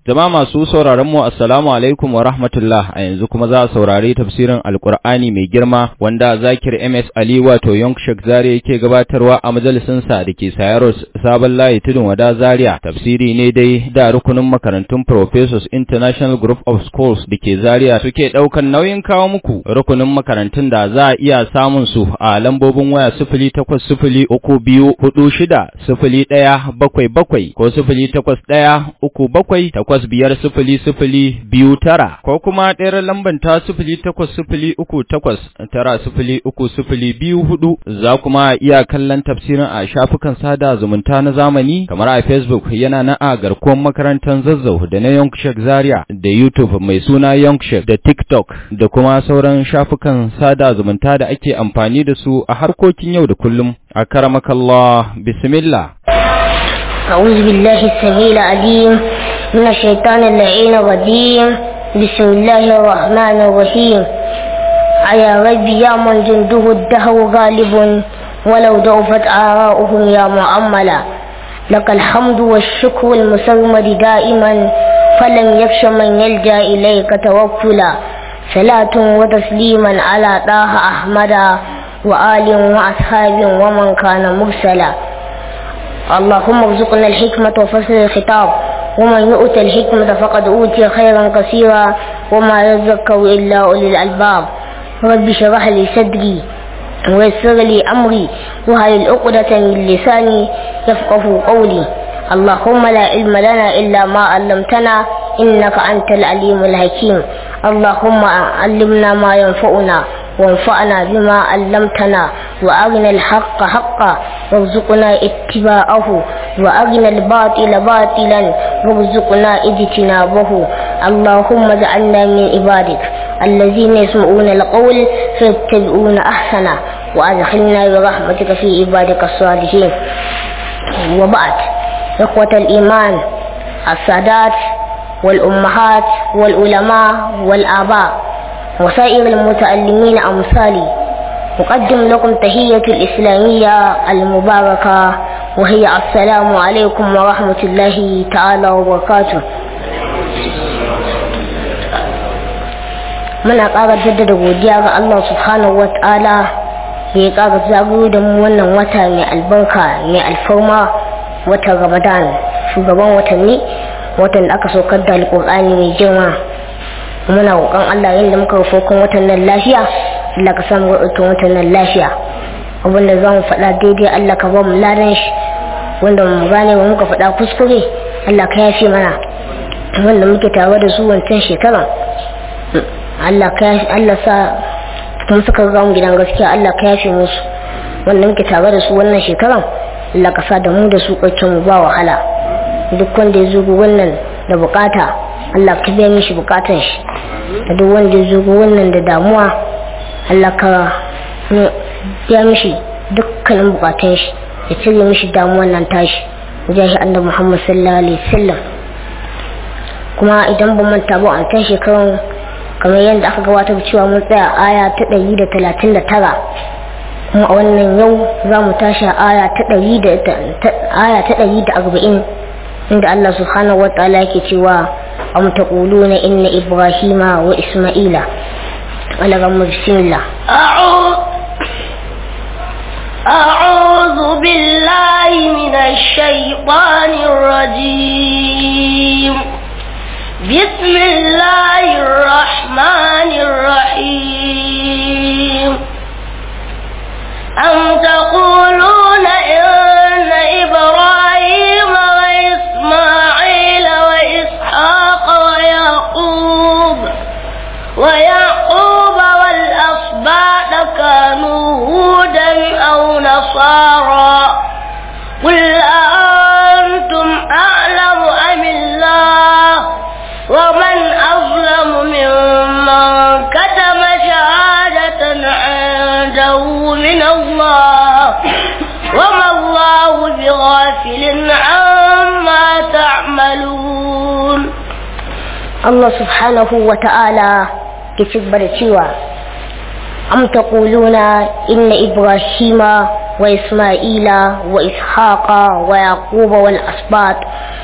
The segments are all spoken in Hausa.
Jama'a masu sauraron mu assalamu alaikum wa rahmatullah a yanzu kuma za a saurari tafsirin Alkur'ani mai girma wanda Zakir MS Ali wato Yonk Sheikh Zaria yake gabatarwa a majalisin sa dake Sayaros Sabon Layi Tudun Wada Zaria tafsiri ne dai da rukunin makarantun Professors International Group of Schools dake Zaria suke daukan nauyin kawo muku rukunin makarantun da za a iya samun su a lambobin waya sifili takwas sifili uku biyu hudu shida sifili ɗaya bakwai bakwai ko sifili takwas ɗaya uku bakwai takwas biyar sifili sifili biyu tara ko kuma ɗayar lamban ta sifili takwas sifili uku takwas tara sifili uku sifili biyu hudu za kuma iya kallon tafsirin a shafukan sada zumunta na zamani kamar a Facebook yana na a garkuwar makarantar zazzau da na Yonkshek Zaria da YouTube mai suna Yonkshek da TikTok da kuma sauran shafukan sada zumunta da ake amfani da su a harkokin yau da kullum a karamakallah bismillah أعوذ بالله السميع العليم من الشيطان اللعين الرجيم بسم الله الرحمن الرحيم يا ربي يا من جنده الدهر غالب ولو ضعفت آراؤهم يا معملا لك الحمد والشكر المسرمد دائما فلم يخش من يلجأ إليك توكلا صلاة وتسليما على طه أحمد وآل وأصحاب ومن كان مرسلا اللهم ارزقنا الحكمة وفصل الخطاب ومن يؤت الحكمة فقد أوتي خيرا كثيرا وما يذكر إلا أولي الألباب رب اشرح لي صدري ويسر لي أمري وهل العقدة من لساني يفقه قولي اللهم لا علم لنا إلا ما علمتنا إنك أنت العليم الحكيم اللهم علمنا ما ينفعنا وانفعنا بما علمتنا وأرنا الحق حقا وارزقنا اتباعه وأرنا الباطل باطلا وارزقنا اجتنابه اللهم اجعلنا من عبادك الذين يسمعون القول فيتبعون أحسنه وأدخلنا برحمتك في عبادك الصالحين وبعد إخوة الإيمان السادات والأمهات والعلماء والآباء وسائر المتعلمين أمثالي أقدم لكم تحية الإسلامية المباركة وهي السلام عليكم ورحمة الله تعالى وبركاته muna ƙara jaddada godiya ga Allah subhanahu wa ta'ala da ya ƙara zagayo da mu wannan wata mai albarka mai alfarma watan ramadan shugaban watanni watan da aka saukar da alƙur'ani mai girma muna roƙon Allah yadda muka rufo kan watan nan lafiya Allah ka samu rubutun watan nan lafiya abinda za mu faɗa daidai Allah ka ba mu ladan shi wanda mu gane ba muka faɗa kuskure Allah ka yafe mana wanda muke tare da su wancan shekara Allah ka Allah sa kuma suka ga mu gidan gaskiya Allah ka yafe musu wanda muke tare da su wannan shekaran Allah ka sa da mu da su kwaccin mu ba wahala duk wanda ya zo wannan da bukata Allah ka biya mishi bukatan shi da duk wanda ya zo wannan da damuwa Allah ka biya mishi dukkanin bukatun shi ya cire mishi damuwan nan tashi wajen shi annabi Muhammad sallallahu alaihi wasallam kuma idan ba manta ba a kan shekarun kamar yadda aka gabatar cewa mun tsaya aya ta ɗari da talatin da tara kuma a wannan yau za mu tashi aya ta ɗari da arba'in inda Allah subhanahu wa ta'ala yake cewa am taquluna inna ibrahima wa isma'ila ala gamma bismillah أعوذ بالله من الشيطان الرجيم بسم الله الرحمن الرحيم أم تقولون إن إبراهيم وإسماعيل وإسحاق ويعقوب ويعقوب والأصباط كانوا هودا أو نصارى قل أأنتم أعلم أم الله ومن أظلم ممن كتم شهادة عنده من الله وما الله بغافل عما تعملون Allah subhanahu wa ta'ala ke cigaba da cewa am taquluna inna ibrahima wa isma'ila wa ishaqa wa yaquba wal asbat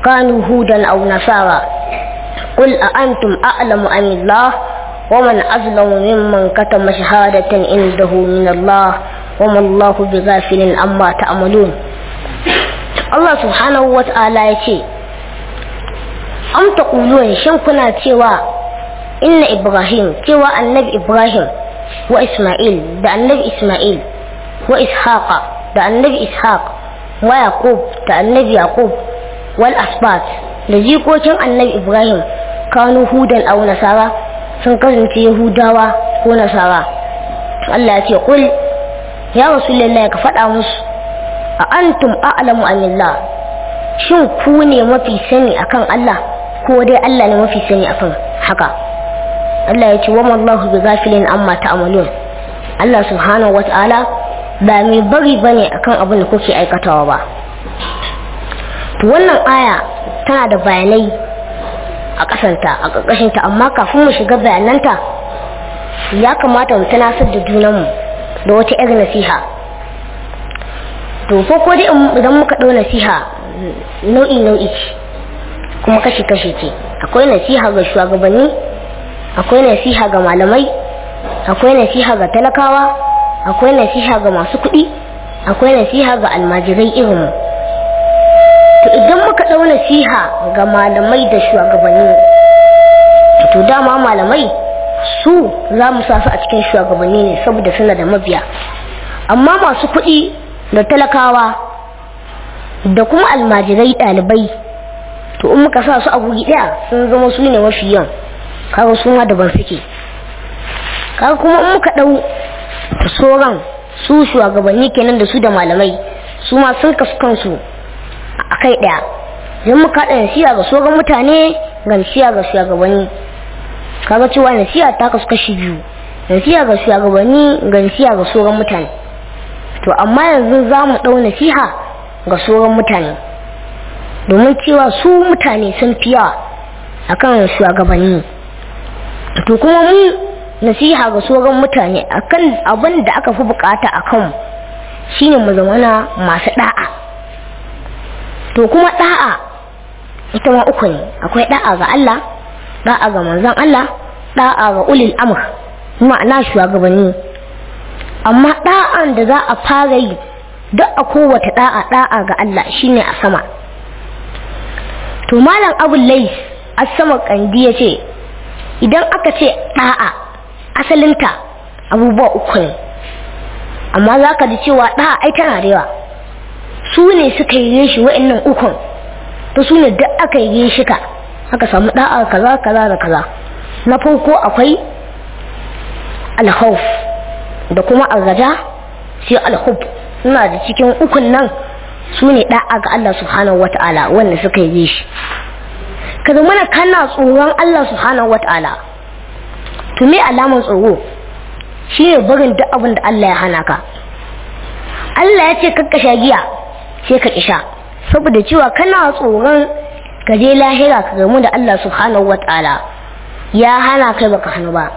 كانوا هودا أو نصارى قل أأنتم أعلم أم الله ومن أظلم ممن كتم شهادة عنده من الله وما الله بغافل عما تعملون الله سبحانه وتعالى يقول am taqulun shin kuna cewa inna ibrahim cewa annabi ibrahim wa isma'il da annabi isma'il wa ishaqa da annabi ishaq wa yaqub da annabi yaqub wal asbat da jikokin annabi ibrahim kanu hudan aw nasara sun kasance yahudawa ko nasara Allah ya ce kul ya rasulullahi ka faɗa musu a antum a'lamu anillah shin ku ne mafi sani akan Allah ko dai Allah ne mafi sani akan haka Allah ya ce wa mallahu bi ghafilin amma ta'malun Allah subhanahu wata'ala ba mai bari bane akan abin da kuke aikatawa ba to wannan aya tana da bayanai a kasanta a ƙarƙashinta amma kafin mu shiga bayananta ya kamata mu tunasar da junanmu da wata 'yar nasiha to ko ko dai idan muka ɗau nasiha nau'i nau'i ce kuma kashi kashi ce akwai nasiha ga shugabanni akwai nasiha ga malamai akwai nasiha ga talakawa akwai nasiha ga masu kuɗi akwai nasiha ga almajirai irin to idan muka ɗau nasiha ga malamai da shugabanni to dama malamai su za mu sa su a cikin shugabanni ne saboda suna da mabiya amma masu kuɗi da talakawa da kuma almajirai ɗalibai to in muka sa su a guri ɗaya sun zama su ne mafi yan kaga su ma daban suke kaga kuma in muka ɗau sauran su shugabanni kenan da su da malamai su ma sun kasu kansu a kai ɗaya idan muka haɗa nasiya ga sauran mutane ga nasiya ga shugabanni kaga cewa nasiya ta kasu kashi biyu nasiya ga shugabanni ga nasiya ga sauran mutane to amma yanzu za mu ɗau nasiha ga sauran mutane domin cewa su mutane sun fi yawa akan shugabanni to kuma mu nasiha ga sauran mutane akan abin da aka fi bukata a kanmu shine mu zamana masu da'a to kuma da'a ita ma uku ne akwai da'a ga Allah da'a ga manzon Allah da'a ga ulil amr ma'ana shugabanni amma da'an da za a fara yi duk a kowace da'a da'a ga Allah shine a sama to malam abu lais asama kandi ya ce idan aka ce da'a asalinta abubuwa uku ne amma za ka ji cewa da'a ai tana da yawa su ne suka yi shi wa'annan ukun to su ne duk aka yi shi ka aka samu da'a kaza kaza da kaza na farko akwai alhauf da kuma arraja sai alhub suna da cikin ukun nan su ne da'a ga Allah subhanahu wata'ala wanda suka yi shi ka zama na kana tsoron Allah subhanahu wata'ala to me alaman tsoro shi ne barin duk abin da Allah ya hana ka Allah ya ce kakka sha giya sai ka kisha saboda cewa kana tsoron ka je lahira ka gamu da Allah subhanahu wata'ala ya hana kai baka hannu ba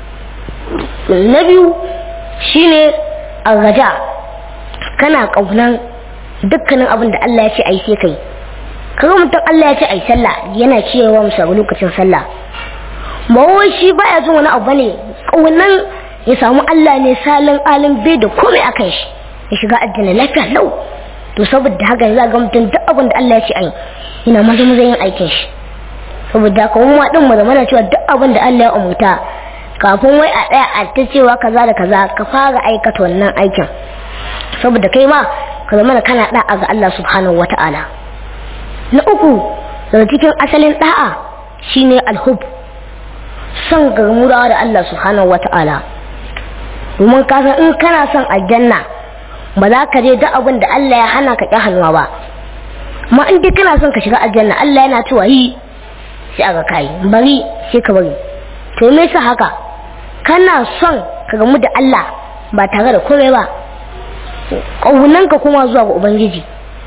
na biyu shine arraja kana kaunan dukkanin abin da Allah ya ce ai sai kai kaga mutum Allah ya ce ai sallah yana cewa musa lokacin sallah ba wai shi baya jin wani abu ne kaunan ya samu Allah ne salin alim bai da komai akan shi ya shiga aljanna lafiya lau to saboda haka za ga mutum duk abin da Allah ya ce ai ina maza maza yin aikin shi saboda haka wani din mu zamana cewa duk abin da Allah ya umurta kafin wai a tsaya a ta cewa kaza da kaza ka fara aikata wannan aikin saboda kai ma ka zama kana da'a ga Allah subhanahu wata'ala na uku daga cikin asalin da'a shine alhub son garmurawa da Allah subhanahu wata'ala domin ka san in kana son aljanna ba za ka je duk abin da Allah ya hana ka ƙi hannuwa ba amma in dai kana son ka shiga aljanna Allah yana cewa yi sai aka kai bari sai ka bari to me yasa haka kana son ka gamu da Allah ba tare da komai ba ƙaunanka kuma zuwa ga ubangiji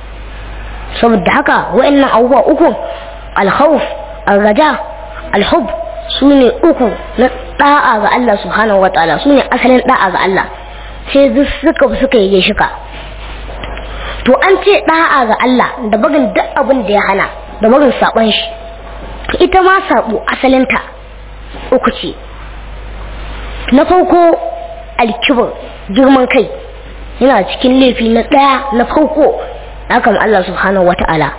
saboda haka wa'annan abubuwa uku alhauf alraja alhub su ne uku na da'a ga Allah subhanahu wataala su ne asalin da'a ga Allah sai suka suka yi shika to an ce da'a ga Allah da bagin duk abin da ya hana da barin saɓon shi ita ma saɓo asalinta uku ce na farko alkibir girman kai yana cikin laifi na ɗaya na farko akan Allah subhanahu wa ta'ala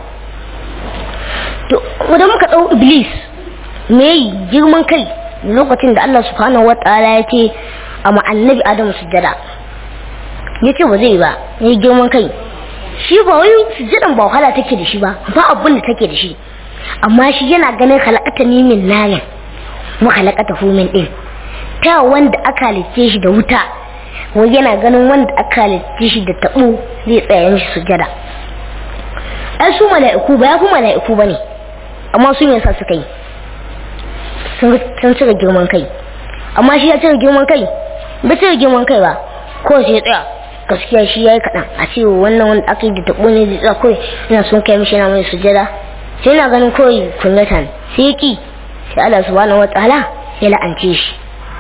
to wadda muka ɗau iblis me girman kai lokacin da Allah subhanahu wa ta'ala ya ce a ma'annabi adamu sujjada ya ce ba zai ba ya yi girman kai shi ba wai sujjadan ba wahala take da shi ba ba abin da take da shi amma shi yana ganin halakata ni min narin wa halakata hu min din ta wanda aka halitte shi da wuta wai yana ganin wanda aka halitte shi da tabo zai tsaya mishi sujjada ai su mala'iku ba ya fi mala'iku bane amma su ne sa suka yi sun cire girman kai amma shi ya cire girman kai ba cire girman kai ba ko sai ya tsaya gaskiya shi ya yi kaɗan a ce wannan wanda aka yi da taɓo ne zai tsaya kawai yana son kai mishi yana mai sujada sai yana ganin kawai kunyatan sai ya ƙi sai Allah subhanahu wa ta'ala ya la'ance shi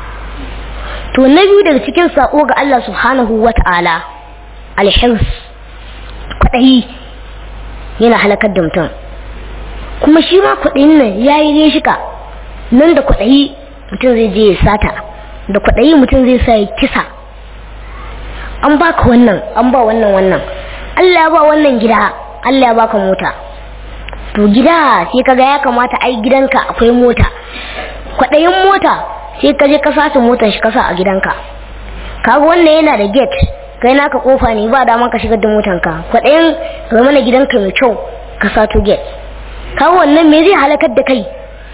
to na biyu daga cikin sako ga Allah subhanahu wa ta'ala alhirs kwaɗayi yana halakar da mutum kuma shi ma kwaɗayin nan ya yi reshika nan da kwaɗayi mutum zai je ya sata da kwaɗayi mutum zai sa ya kisa an baka wannan an ba wannan wannan Allah ya ba wannan gida Allah ya baka mota to gida sai kaga ya kamata ai gidanka akwai mota kwaɗayin mota sai ka je ka sace motar shi kasa a gidanka kaga wannan yana da gate kai naka kofa ne ba dama ka shigar da motanka kwaɗayin ga mana gidanka mai kyau ka sato gate kaga wannan me zai halakar da kai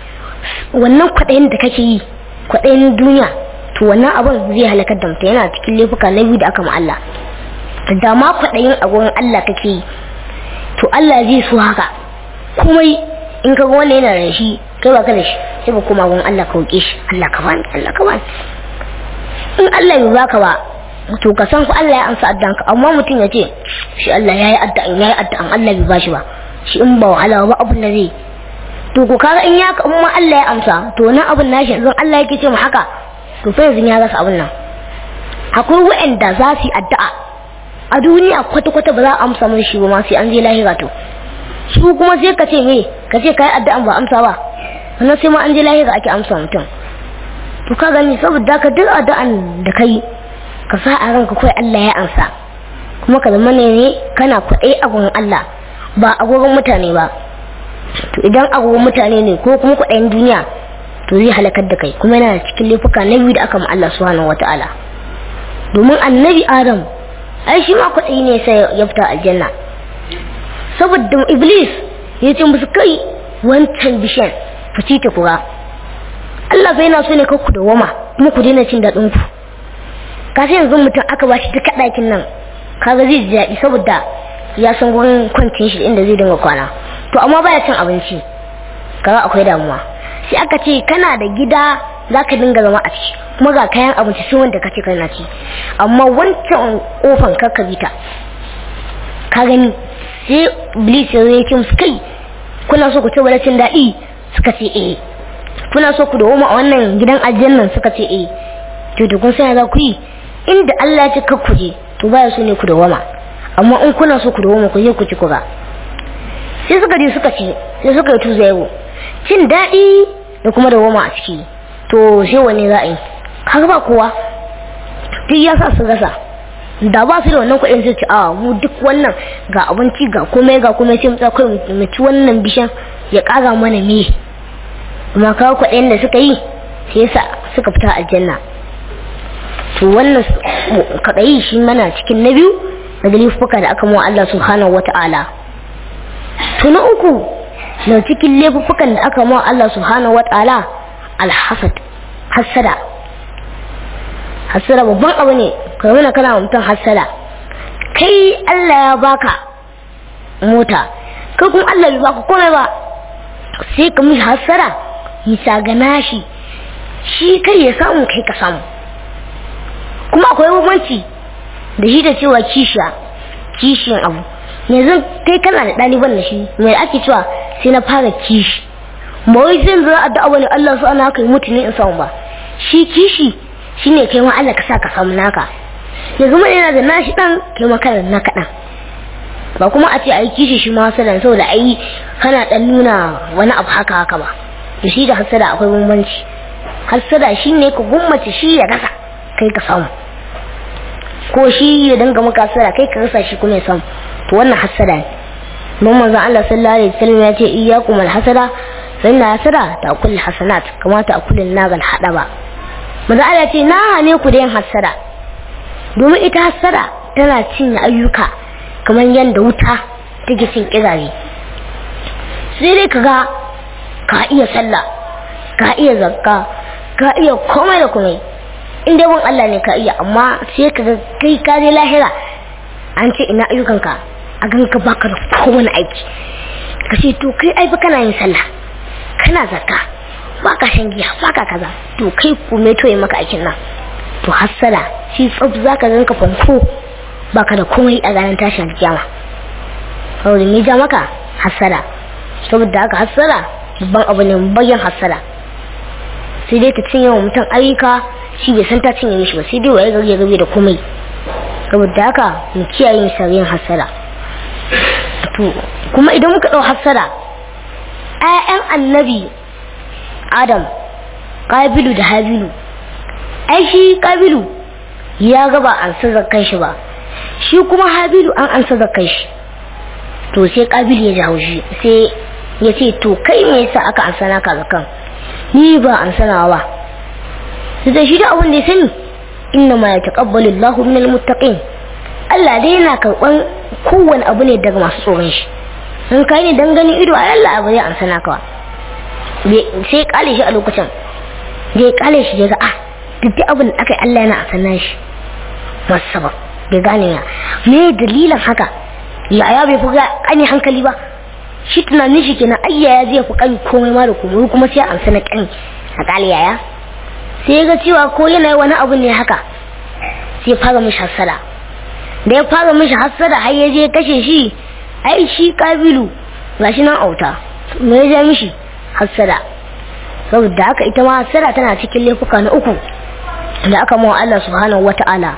wannan kwaɗayin da kake yi kwaɗayin duniya to wannan abin zai halakar da mutum yana cikin laifuka na biyu da aka ma Allah da ma kwaɗayin a gurin Allah kake yi to Allah zai so haka kuma in ka ga wannan yana da shi kai ba ka da shi sai ba koma gurin Allah ka roƙe shi Allah ka bani Allah ka bani in Allah bai baka ba to ka san ku Allah ya amsa addanka amma mutum ya ce shi Allah yayi addu'an yayi addu'an Allah bai bashi ba shi in ba wahala ba abin da zai to ko kaga in ya in ma Allah ya amsa to na abin nashi yanzu Allah yake ce mu haka to fa yanzu ya rasa abin nan akwai wa'anda za su yi addu'a a duniya kwata kwata ba za a amsa mun shi ba ma sai an je lahira to su kuma sai ka ce me ka ce kai addu'an ba amsa ba wannan sai ma an je lahira ake amsa mutum to ka gani saboda ka duk addu'an da kai ka sa a ranka kai Allah ya amsa kuma ka zama ne kana kwaɗai a gurin Allah ba a gurin mutane ba to idan agogon mutane ne ko kuma kwaɗayin duniya to zai halakar da kai kuma yana cikin laifuka na biyu da aka ma Allah subhanahu wata'ala domin annabi adam ai shi ma kwaɗayi ne sai ya fita aljanna saboda iblis ya ce musu kai wancan bishan fici ta kura Allah bai na so ne ku da wama kuma ku daina cin daɗin ku ka sai yanzu mutum aka ba shi duka ɗakin nan kaga zai ji daɗi saboda ya san gurin kwancin shi inda zai dinga kwana to amma baya cin abinci kaga akwai damuwa sai aka ce kana da gida zaka dinga zama a ciki kuma ga kayan abinci sai wanda kace kana ci amma wancan kofan karka bita ka gani sai iblis ya ce musu kai kuna so ku ci cin daɗi suka ce eh kuna so ku dawo a wannan gidan aljannan suka ce eh to da kun sai za ku yi inda Allah ya ce kar ku je to baya so ne ku dawama amma in kuna so ku dawama ku je ku ci ku ga sai suka je suka ci sai suka yi tuza yau cin daɗi da kuma da goma a ciki to sai wanne za a yi kaga ba kowa duk ya sa su gasa da ba su da wannan kuɗin sai ci a mu duk wannan ga abinci ga komai ga komai sai mu tsaka mu ci wannan bishan ya ƙara mana me amma kawo kuɗin da suka yi sai yasa suka fita aljanna to wannan kaɗayi shi mana cikin na biyu na laifuka da aka mu Allah subhanahu wata'ala to na uku na cikin laifukan da aka mawa Allah subhanahu wa ta'ala alhasad hasada hasada babban abu ne ka nuna kana mutum hasada kai Allah ya baka mota kai kuma Allah bai baka komai ba sai ka mishi hasada bisa ga nashi shi kai ya samu kai ka samu kuma akwai bambanci da shi da cewa kishiya kishiyan abu yanzu kai kana da ɗaliban da shi mai ake cewa sai na fara kishi ba wai zan zira addu'a bane Allah su ana kai mutu ne in samu ba shi kishi shine kai ma Allah ka sa ka samu naka yanzu mun yana da nashi dan kai ma kana naka dan ba kuma a ce ai kishi shi ma hasadan saboda ai kana dan nuna wani abu haka haka ba to shi da hasada akwai bambanci hasada shine ka gummace shi ya rasa kai ka samu ko shi ya dinga maka hasada kai ka rasa shi kuma ya samu to wannan hasada ne mun manzon Allah sallallahu alaihi wasallam ya ce iyyakum alhasada fa inna hasada ta'kul hasanat kama ta'kul an-nagal hadaba manzon Allah ce na hane ku da yin hasada domin ita hasada tana cinye ayyuka kamar yadda wuta take cin kirare sai dai kaga ka iya sallah ka iya zakka ka iya komai da komai in dai bin Allah ne ka iya amma sai kaga kai ka je lahira an ce ina ayyukanka a gan ka baka da kowane aiki ka ce to kai ai fa kana yin sallah kana zakka baka shan giya baka kaza to kai kume to yi maka aikin nan to hassada shi tsaf zaka ganka fanko baka da komai a ranar tashin kiyama saboda me ja maka hassada saboda haka hassada babban abu ne bayan hassada sai dai ta cinye wa mutum ayyuka shi bai san ta cinye mishi ba sai dai waye gari ya gabe da komai saboda haka mu kiyaye misalin hassada to kuma idan muka dau hassada ƴaƴan annabi adam kabilu da habilu ai shi kabilu ya gaba an zakan shi ba shi kuma habilu an an zakan shi to sai kabilu ya jawo shi sai ya ce to kai me yasa aka an sana ka zakan ni ba an sanawa ba sai da shi da abin da ya sani inna ma yataqabbalu Allahu minal muttaqin Allah dai yana karban kowane abu ne daga masu tsoron shi in kai ne dan gani ido ai Allah abu zai an sana ka sai kale shi a lokacin ya kale shi ya ga ah duk abin da aka yi Allah yana a sanar shi masu sabab bai gane ya me dalilin haka yaya bai fi kani hankali ba shi tunanin shi kenan ayya ya zai fi kani komai ma da komai kuma sai an sanar kani a kale yaya sai ya ga cewa ko yana wani abu ne haka sai ya fara mishi hassada da ya fara mishi hassada har ya je kashe shi ai shi kabilu gashi nan auta me ya ja mishi hassada saboda haka ita ma hassada tana cikin laifuka na uku da aka mawa Allah subhanahu wata'ala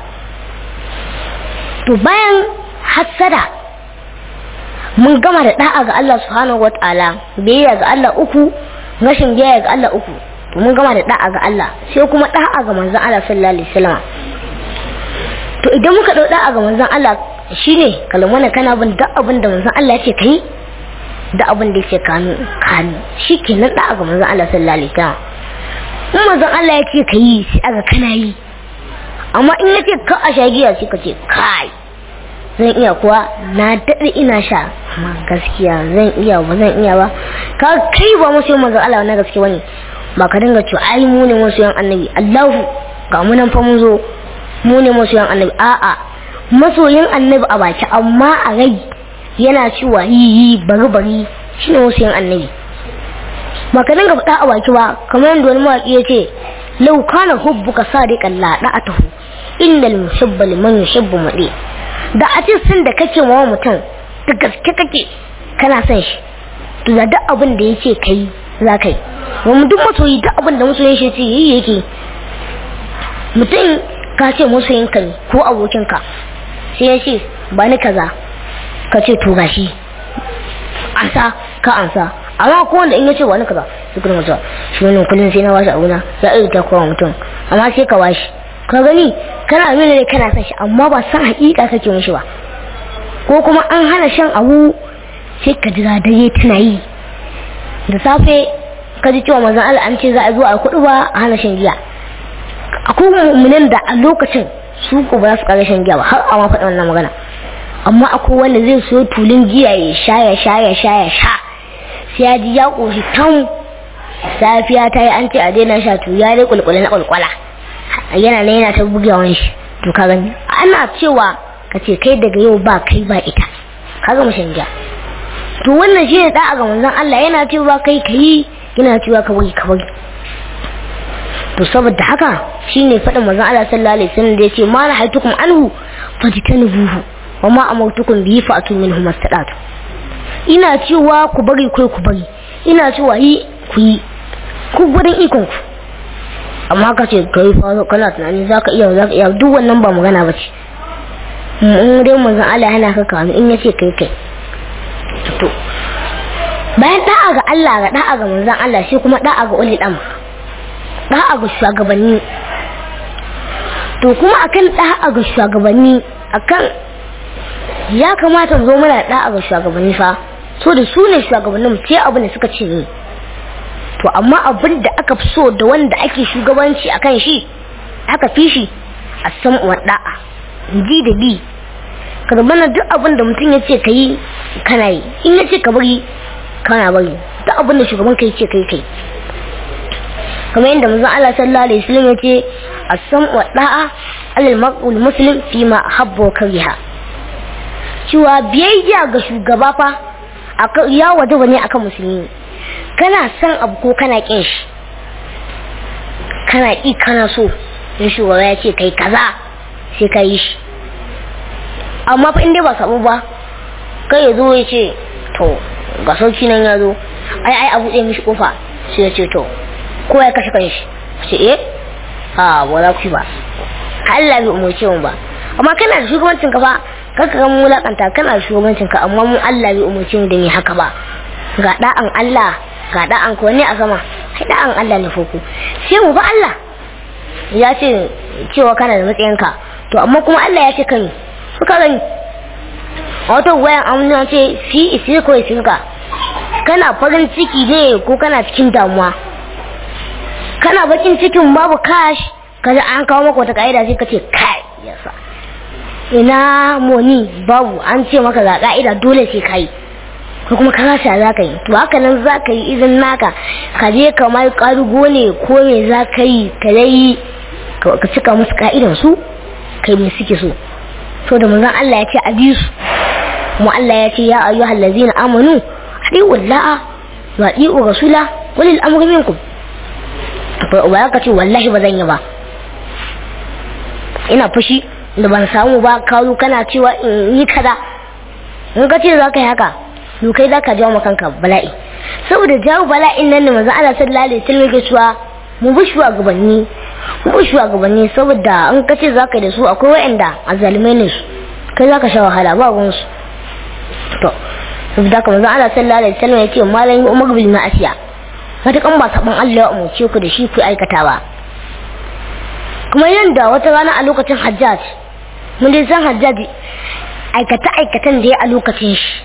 to bayan hassada mun gama da da'a ga Allah subhanahu wata'ala biyayya ga Allah uku rashin biyayya ga Allah uku to mun gama da da'a ga Allah sai kuma da'a ga manzon Allah sallallahu alaihi wasallam to idan muka dau da'a ga manzon Allah shine kalmana kana bin duk abin da manzon Allah ya ce kai da abin da yake kanu kanu shikenan da'a ga manzon Allah sallallahu alaihi wasallam in manzon Allah ya ce ka yi sai aga kana yi amma in ya ce ka a shagiya sai ka ce kai zan iya kuwa na daɗe ina sha amma gaskiya zan iya ba zan iya ba ka kai ba masu yin manzon Allah na gaske wani ba ka dinga cewa ai mu ne masu yan annabi Allahu ga mu nan fa mun zo mu ne masu yan annabi a'a masoyin annabi a baki amma a rai yana cewa yi yi bari bari shine masu yan annabi ba ka dinga faɗa a baki ba kamar yadda wani mawaƙi ya ce lau kana hubbuka sadiqan la da'atuhu innal muhibba liman yuhibbu mudi da a ce sun da kake wa mutum da gaske kake kana son shi to da duk abin da yake kai za ka yi wani duk masoyi duk abin da masoyin shi ce yi yake mutum ka ce masoyin ka ne ko abokin ka sai ya ce ba ni kaza ka ce to gashi ansa ka ansa amma ko wanda in yace wani kaza su kuma mutuwa shi wannan kullun sai na washi abuna ya iya ta kowa mutum amma sai ka washi ka gani kana nuna ne kana son shi amma ba san hakika kake mishi ba ko kuma an hana shan abu sai ka jira dare tana yi da safe ka ji cewa manzon Allah an ce za a zo a kudu ba a hana shan giya akwai mummunan da a lokacin su ko ba za su kara shan giya ba har a ma faɗa wannan magana amma akwai wanda zai so tulun giya ya sha ya sha ya sha ya sha sai ya ji ya ƙoshi tan safiya ta yi an ce a daina sha to ya dai kulkula na kulkula yana nan yana ta bugawan shi to ka gani ana cewa ka ce kai daga yau ba kai ba ita ka ga mushin ja to wannan shi ne da'a ga manzon Allah yana cewa kai kai yana cewa ka bari ka bari to saboda haka shine faɗin manzon Allah sallallahu alaihi wasallam da yace ma na haitukum anhu fajtanibuhu wa ma amartukum bihi fa'tu minhu mastadatu ina cewa ku bari kai ku bari ina cewa yi ku yi ku gudun ikon ku amma ka ce kai fa kana tunani zaka iya zaka iya duk wannan ba magana bace in dai manzon Allah yana ka kawo in yace kai kai to bayan da'a ga Allah ga da'a ga manzon Allah shi kuma da'a ga uli dam da'a ga shugabanni to kuma akan da'a ga shugabanni akan ya kamata zo mana da'a ga shugabanni fa so da su ne shugabannin ce abin da suka ce ni to amma abin da aka fi so da wanda ake shugabanci akan shi aka fi shi a san wa da'a ji da bi ka mana duk abin da mutum ya ce ka yi kana yi in ya ce ka bari kana bari duk abin da shugaban ka ce kai kai kamar yadda manzon Allah sallallahu alaihi wasallam ya ce as-sam wa da'a alal maqul muslim fi ma habba kariha cewa biyayya ga shugaba fa ya wajaba ne akan musulmi kana son abu ko kana kin shi kana ƙi kana so in shugaba ya ce kai kaza sai ka yi shi amma fa inda ba sabu ba kai ya zo ya ce to ga sauki nan ya zo ai ai abu ɗaya mishi kofa sai ya ce to ko ya kashe kanshi ce eh a ba za ku ba Allah bai umarce mu ba amma kana da shugabancin ka fa kaka ga mu mulakanta kana da shugabancin ka amma mu Allah bai umarce mu da ni haka ba ga da'an Allah ga da'an ko ne a sama sai da'an Allah ne foko sai mu ba Allah ya ce cewa kana da matsayinka to amma kuma Allah ya ce kan suka gani a wata wayan amina ce fi isi ko isinka kana farin ciki ne ko kana cikin damuwa kana bakin cikin babu kash kaza an kawo maka wata ka'ida sai ka ce kai yasa ina moni babu an ce maka ga ka'ida dole sai kai ko kuma ka rasa za ka yi to haka nan za ka yi izin naka ka je ka mai karugo ne ko me za ka yi ka dai ka cika musu ka'idan su kai me suke so to da manzon Allah ya ce a bi su kuma Allah ya ce ya ayyuhal ladzina amanu adi'u la'a wa adi'u rasula walil amri minkum ba ka ce wallahi ba zan yi ba ina fushi da ban samu ba kawo kana cewa in yi kaza in ka ce za ka yi haka to kai za ka jawo ma kanka bala'i saboda jawo bala'in nan ne manzo Allah sallallahu alaihi wasallam yake cewa mu bi shugabanni mu bi shugabanni saboda in ka ce za ka yi da su akwai wa'anda azalimai ne su kai za ka sha wahala ba gun su to saboda haka manzo Allah sallallahu alaihi wasallam yake malam Umar bil ma'asiya matakan ba saban Allah ya umurce ku da shi ku aikata ba kuma yanda wata rana a lokacin hajjaj mun dai san hajjaj aikata aikatan da ya a lokacin shi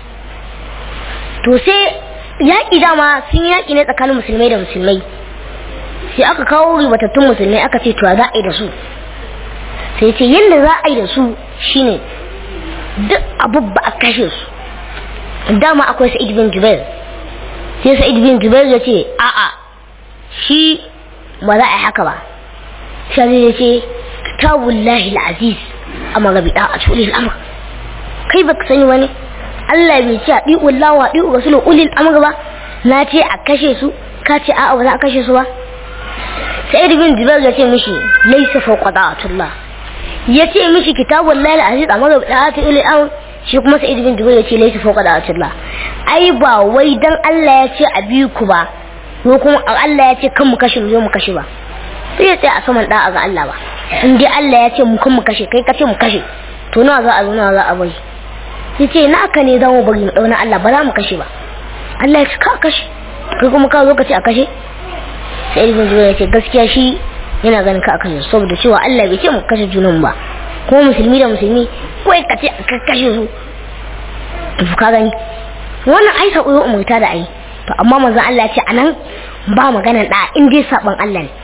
to sai yaƙi dama sun yaƙi ne tsakanin musulmai da musulmai sai aka kawo ribatattun musulmai aka ce to za a yi da su sai ce yadda za a yi da su shine duk abu ba a kashe su dama akwai sa'id bin jubair sai sa'id bin jubair ya ce a'a shi ba za a yi haka ba sai ya ce kitabullahi al-aziz amma ga bida a cikin al'amur kai baka sani wani Allah bai ce a ɗi'u lawa ɗi'u rasulun ulil amr ba na ce a kashe su ka ce a'a ba za a kashe su ba sai bin jibar ya ce mishi laisa fawqa da'atullah ya ce mishi kitabul lail aziz amma ga da'atu ulil amr shi kuma sai bin jibar ya ce laisa fawqa da'atullah ai ba wai dan Allah ya ce a bi ku ba ko kuma Allah ya ce kan mu kashe mu zo mu kashe ba sai ya tsaya a saman da'a ga Allah ba in dai Allah ya ce mu kan mu kashe kai ka ce mu kashe to nawa za a zo nawa za a bari ya ce na aka ne za mu bari mu ɗauna Allah ba za mu kashe ba Allah ya ce ka kashe kai kuma ka zo ka ce a kashe sai ibn zuwa ya ce gaskiya shi yana ganin ka a kashe saboda cewa Allah bai ce mu kashe junan ba kuma musulmi da musulmi kawai ka ce ka kashe su to ka gani wannan ai sabo ya umurta da ai to amma manzon Allah ya ce anan ba magana da in dai saban Allah ne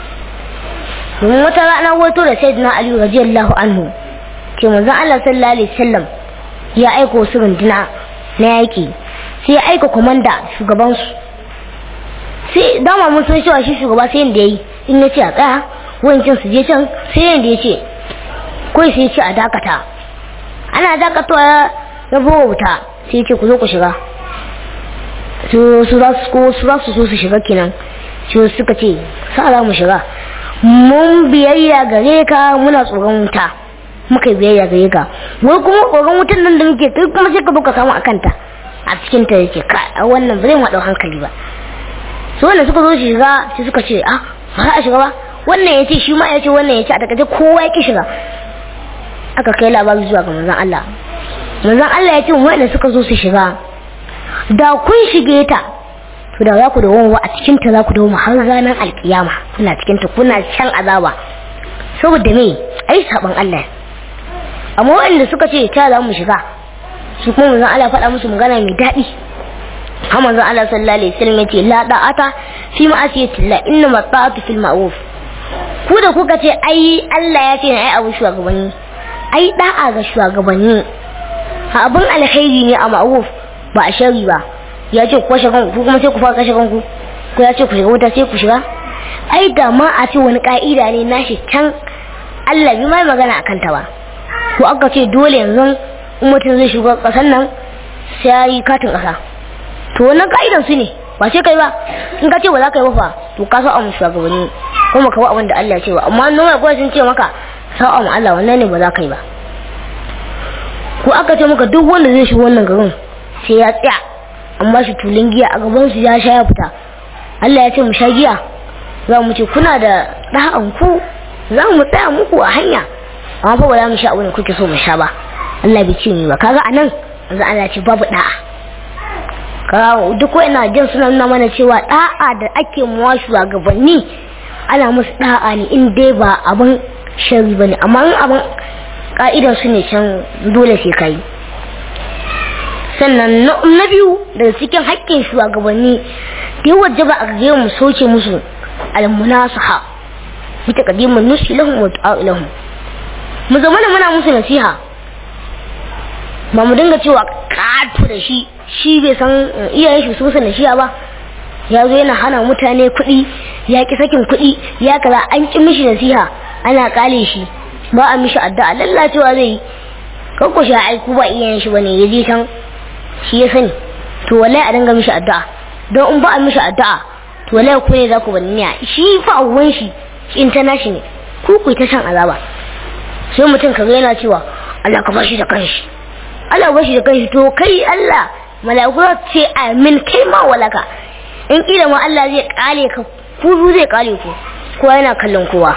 domin wata rana wato da sayyidina Ali radiyallahu anhu ke manzon Allah sallallahu alaihi wasallam ya aika wasu runduna na yaƙi sai ya aika komanda shugabansu sai dama mun san cewa shi shugaba sai yadda ya yi in ya ce a tsaya wancan su je can sai yadda ya ce kawai sai ya ce a dakata ana dakatawa ya buga wuta sai ya ce ku zo ku shiga su za su so su shiga kenan su suka ce sa za mu shiga mun biyayya gare ka muna tsoron wuta muka yi biyayya gare ka wai kuma tsoron wutan nan da muke kai kuma sai ka ka samu a kanta a cikin ta yake ka a wannan ba zai ma hankali ba su wanda suka zo shiga sai suka ce ah ba za a shiga ba wannan ya ce shi ma ya ce wannan ya ce a takaice kowa ya ki shiga aka kai labari zuwa ga manzon Allah manzon Allah ya ce wanda suka zo su shiga da kun shige ta to da za ku da wanwa a cikin ta za ku dawo har ranar alkiyama kuna cikin ta kuna shan azaba saboda me ai saban Allah amma wanda suka ce ta za mu shiga su kuma manzon Allah faɗa musu magana mai daɗi har manzon Allah sallallahu alaihi wasallam yace la da'ata fi ma'asiyatillah inna ma ta'atu fil ma'ruf ku da kuka ce ai Allah ya ce ai abu shugabanni ai da'a ga shugabanni abin alkhairi ne a ma'ruf ba a shari ba ya ce ku kashe kanku kuma sai ku fara kashe kanku ko ya ce ku shiga wuta sai ku shiga ai da ma a ce wani ka'ida ne nashi can Allah bi mai magana akan ta ba ko aka ce dole yanzu in mutum zai shiga kasan nan sai ya yi katin kasa to wannan ka'idan su ne ba sai kai ba in ka ce ba za ka yi ba fa to ka sa mu shugabanni kuma ka ba abin da Allah ya ce ba amma noma ko sun ce maka sa'a mu Allah wannan ne ba za ka yi ba ko aka ce maka duk wanda zai shiga wannan garin sai ya tsaya amma shi tulun giya a gaban su ya sha ya fita Allah ya ce mu sha giya za mu ce kuna da da'an ku za mu tsaya muku a hanya amma fa ba za mu sha abin da kuke so mu sha ba Allah bai ce ni ba kaga anan yanzu Allah ce babu da'a kaga duk wa'ina jin suna nuna mana cewa da'a da ake muwa shugabanni ana musu da'a ne in dai ba abin shari bane amma in abin ka'idar su ne can dole sai kai sannan na biyu daga cikin haƙƙin shugabanni da yawa jaba a gare mu soke musu almunasaha bi taqdimin nusi lahum wa du'a lahum mu zama da muna musu nasiha ba mu dinga cewa katu da shi shi bai san iyayen shi su musu nasiha ba ya zo yana hana mutane kuɗi ya ki sakin kuɗi ya kaza an ki mishi nasiha ana kale shi ba a mishi addu'a lallacewa zai yi kanko shi aiku ba iyayen shi bane ya je can shi ya sani to wallahi a dinga mishi addu'a don in ba a mishi addu'a to wallahi ku ne za ku bani niya shi fa uwan shi in ta nashi ne ku ku ta shan azaba sai mutum kaga yana cewa Allah ka bashi da kanshi Allah bashi da kanshi to kai Allah mala'iku za ce amin kai ma walaka in kila ma Allah zai kale ka ku zai kale ku kowa yana kallon kowa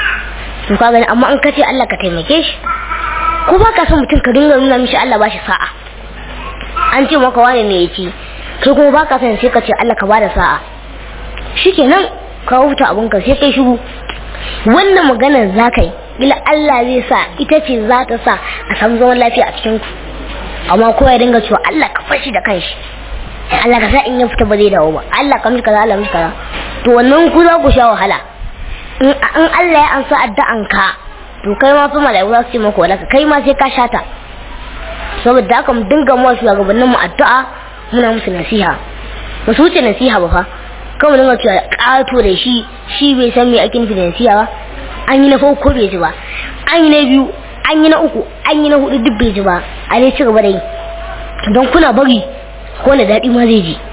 to ka gani amma an kace Allah ka taimake shi ko ba ka son mutum ka dinga nuna mishi Allah bashi sa'a an ce maka wane ne yake kai kuma ba ka son sai ka ce Allah ka bada sa'a shikenan ka huta abun ka sai kai shiru wannan maganar za ka yi ila Allah zai sa ita ce za ta sa a samu zaman lafiya a cikin ku amma kowa ya dinga cewa Allah ka fashi da kanshi Allah ka sa in ya fita ba zai dawo ba Allah ka mishi kaza Allah mishi kaza to wannan ku za ku sha wahala in Allah ya ansa addu'an ka to kai ma fa mala'iku za su ce maka wadaka kai ma sai ka shata saboda haka mu dinga mu shugabannin mu addu'a muna musu nasiha ba su wuce nasiha ba fa kan mu dinga cewa kato da shi shi bai san me ake nufi da nasiha ba an yi na farko bai ji ba an yi na biyu an yi na uku an yi na hudu duk bai ji ba a dai ci gaba da yi don kuna bari ko na daɗi ma zai ji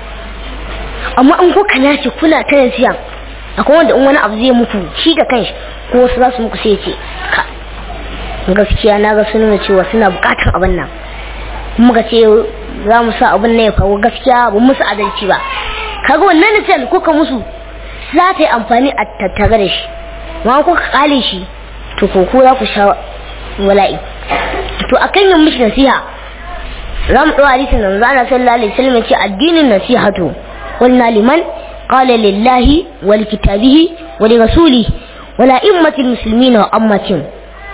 amma an kuka nace kuna ta nasiha akwai wanda in wani abu zai muku shi da kanshi ko wasu za su muku sai ce ka gaskiya na ga sun cewa suna bukatar abin nan muka ce za mu sa abin nan ya faru gaskiya ba musu adalci ba kaga wannan nasiha kuka musu za ta yi amfani a tattare da shi ma kuka kale shi to ko ko za ku sha wala'i to akan yin mishi nasiha za mu ɗau hadisin nan zana sallallahu alaihi wasallam ce addinin nasihatu qulna liman qala lillahi wa likitabihi wa li rasulihi wa la immatil muslimina wa ammatin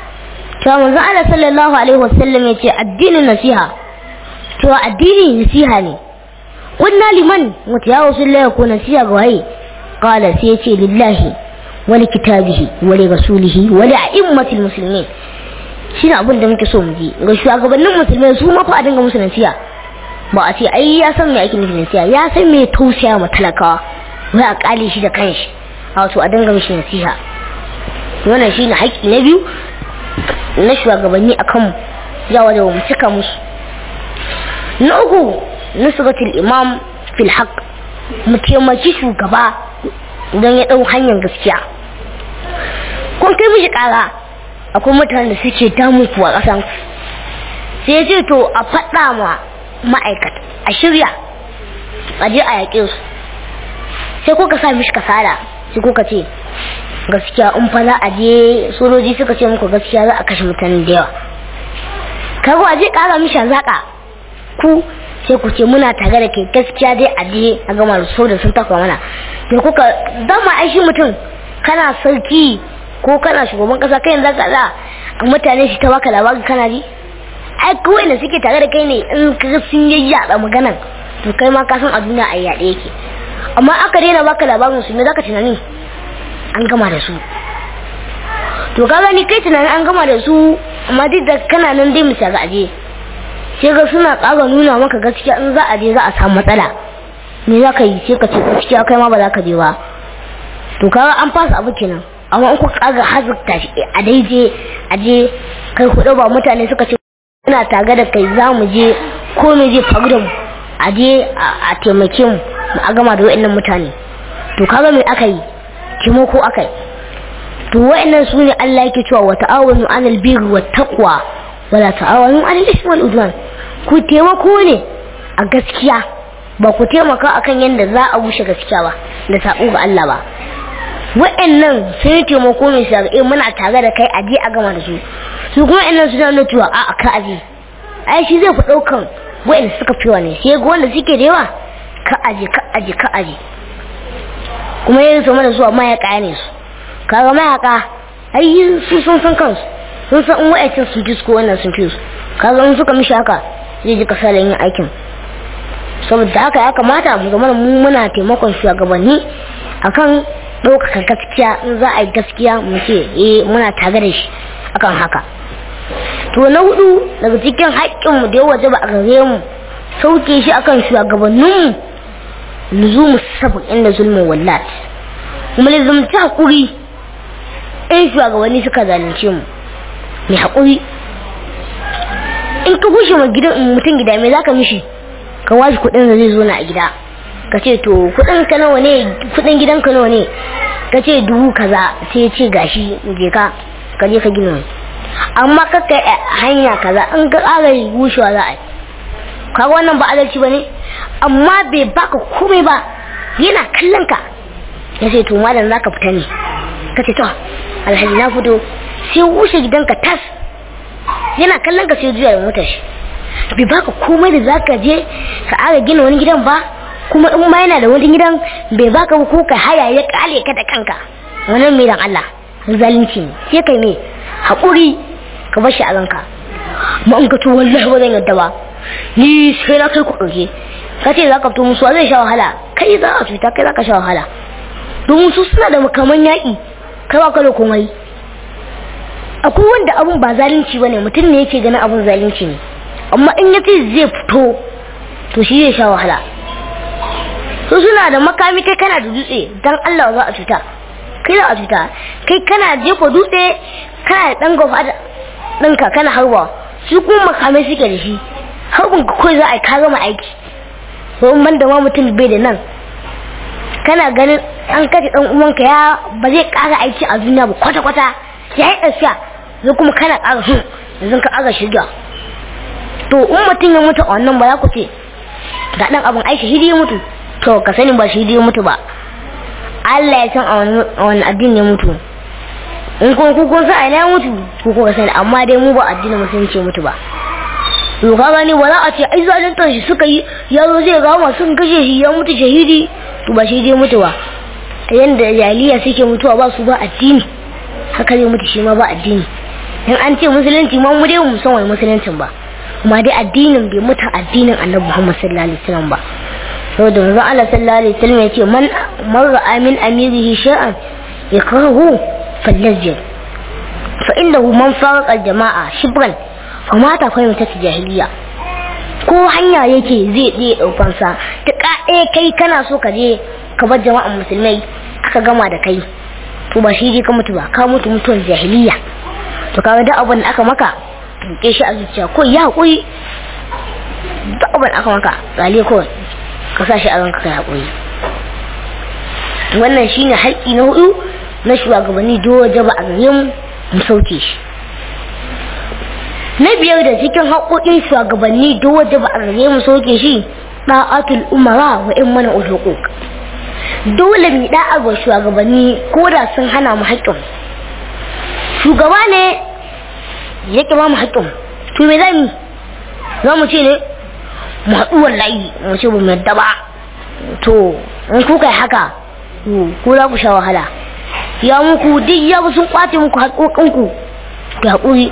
to manzo Allah sallallahu alaihi wasallam ya ce addinin nasiha to addini nasiha ne qulna liman mutu ya rasulullahi ko nasiha ga waye qala sai ya ce lillahi wa likitabihi wa li rasulihi wa li a'immatil muslimin shine abin da muke so mu ji ga shugabannin musulmai su ma fa a dinga musu nasiha ba a ce ai ya san me ake nufi nasiha ya san me tausaya ma talakawa wai a kale shi da kanshi a wato a dinga mishi nasiha wannan shine haƙƙi na biyu na shugabanni a kanmu ya waje mu cika musu na uku nusratul imam fil haqq mu taimaki shugaba don ya ɗau hanyar gaskiya kun kai mishi ƙara akwai mutanen da suke damu kuwa ƙasan sai ya ce to a faɗa ma ma'aikata a shirya a je a yaƙe su sai kuka sa mishi kasala sai kuka ce gaskiya in fa za a je sojoji suka ce muku gaskiya za a kashe mutane da yawa kaga waje kara mishi zaka ku sai ku ce muna tare da kai gaskiya dai a je a gama da so da sun takwa mana da kuka dama ai shi mutum kana sarki ko kana shugaban kasa kai yanzu ka za a mutane shi ta baka labari kana ji ai kawai da suke tare da kai ne in ka sun yi yaɗa maganan to kai ma ka san a duniya a yaɗe yake amma aka daina baka labarin su me zaka tunani an gama da su to ka gani kai tunanin an gama da su amma duk da kana nan dai misali aje sai ga suna ƙara nuna maka gaskiya in za a je za a samu matsala me za ka yi sai ka ce gaskiya kai ma ba za ka je ba to kaga an fasa abu kenan amma in ku ƙara hazukta shi a daije a je kai hudu ba mutane suka ce muna tare da kai za mu je ko me zai faru da mu a je a taimake mu a gama da wa'annan mutane to kaga me aka yi taimako aka yi to wa'annan su ne Allah yake cewa wa ta'awanu 'alal birri wat taqwa wala ta'awanu 'alal ismi wal udwan ku taimako ne a gaskiya ba ku taimaka akan yadda za a bushe gaskiya ba da sabo ga Allah ba wa'annan sun yi taimako ne su ga muna tare da kai aje a gama da su su kuma wa'annan su nuna cewa a ka aje ai shi zai fi daukan wa'anda suka fi wa ne sai ga wanda suke da yawa ka aje ka aje ka aje kuma yin su mana zuwa mayaka ne su kaga mayaka ai su sun san kansu sun san in wa'acin sun fi su wannan sun fi su kaga in suka mishi haka zai ji kasalan yin aikin saboda haka ya kamata mu zama mu muna taimakon shugabanni akan ɗaukaka gaskiya in za a yi gaskiya mu ce eh muna tare da shi akan haka to na hudu daga cikin haƙƙin mu da ya waje ba a gare mu sauke shi akan shugabannin mu luzumu sabon inda zulmin wallat mu lizumci haƙuri in shugabanni suka zalunce mu mai haƙuri in ka kushe ma gidan mutum gida me zaka mishi ka washi kuɗin da zai zo na a gida ka ce to kuɗin ka nawa ne kuɗin gidan ka nawa ne ka ce dubu kaza sai ya ce gashi je ka ka je ka gina amma ka kai hanya kaza in ka ƙara gushewa za a yi kaga wannan ba adalci ba ne amma bai baka komai ba yana kallon ka ya ce to malam za ka fita ne ka ce to alhaji na fito sai wuce gidanka tas yana kallon ka sai juya da motar shi bai baka komai da zaka je ka ara gina wani gidan ba kuma in ma yana da wani gidan bai baka ba ko ka haya ya kale ka da kanka wannan mai dan Allah zalunci ne sai kai me hakuri ka bar shi a ranka ma in ka to wallahi ba zan yadda ba ni sai na kai ku ɗauke ka ce za ka fito musu zai sha wahala kai za a cuta kai za ka sha wahala domin su suna da makaman yaƙi kai ba ka da komai akwai wanda abun ba zalunci ba ne mutum ne yake ganin abun zalunci ne amma in ya ce zai fito to shi zai sha wahala su suna da makami kai kana da dutse dan Allah za a cuta kai za a cuta kai kana jefa dutse kana da dan gafa ɗinka kana harba su kuma makamai suke da shi harbin ka kawai za a yi ka gama aiki domin ban da ma mutum bai da nan kana ganin an kashe dan uwanka ya ba zai ƙara aiki a duniya ba kwata-kwata ya yi ɗafiya zai kuma kana ƙara su yanzu ka ƙara shirya to in mutum ya mutu a wannan ba za ku ce ga ɗan abin aiki shi ya mutu to ka sani ba shi ya mutu ba Allah ya san a wani addini ya mutu in kuma ku kun sa a ya mutu ku kuka sani amma dai mu ba addinin musulunci mutu ba to ka gani ba za a ce ai zaluntar shi suka yi ya zo zai ga masu kashe shi ya mutu shahidi to ba shi ya mutu ba yanda jahiliya suke mutuwa ba su ba addini haka zai mutu shi ma ba addini in an ce musulunci ma mu dai mu san wani musuluncin ba kuma dai addinin bai mutu addinin annabi Muhammad sallallahu alaihi wasallam ba saboda manzon Allah sallallahu alaihi wasallam yace man marra amin amirihi shay'an yakrahu falyajid fa innahu man faraqa al-jama'a shibran fa mata fa mata jahiliya ko hanya yake zai tsaye daukan sa ta kaɗe kai kana so ka je ka bar jama'an musulmai aka gama da kai to ba shi je ka mutu ba ka mutu mutuwar jahiliya to kaga duk abin da aka maka tuke shi a zuciya ko ya haƙuri duk abin da aka maka tsale ko ka sa shi a ranka kai haƙuri wannan shine haƙƙi na hudu na shugabanni dole ba a gare mu mu sauke shi na biyar da cikin haƙoƙin shugabanni dole ba a gare mu sauke shi da'atul umara wa in mana uhuquq dole mu da'a ga shugabanni ko da sun hana mu haƙƙin shugaba ne ya ƙi ba mu haƙƙin to me za mu za mu ce ne mu haɗu wallahi mu ce ba mu yadda ba to in kuka yi haka ku za ku sha wahala ya muku duk ya sun kwace muku haƙoƙinku ga haƙuri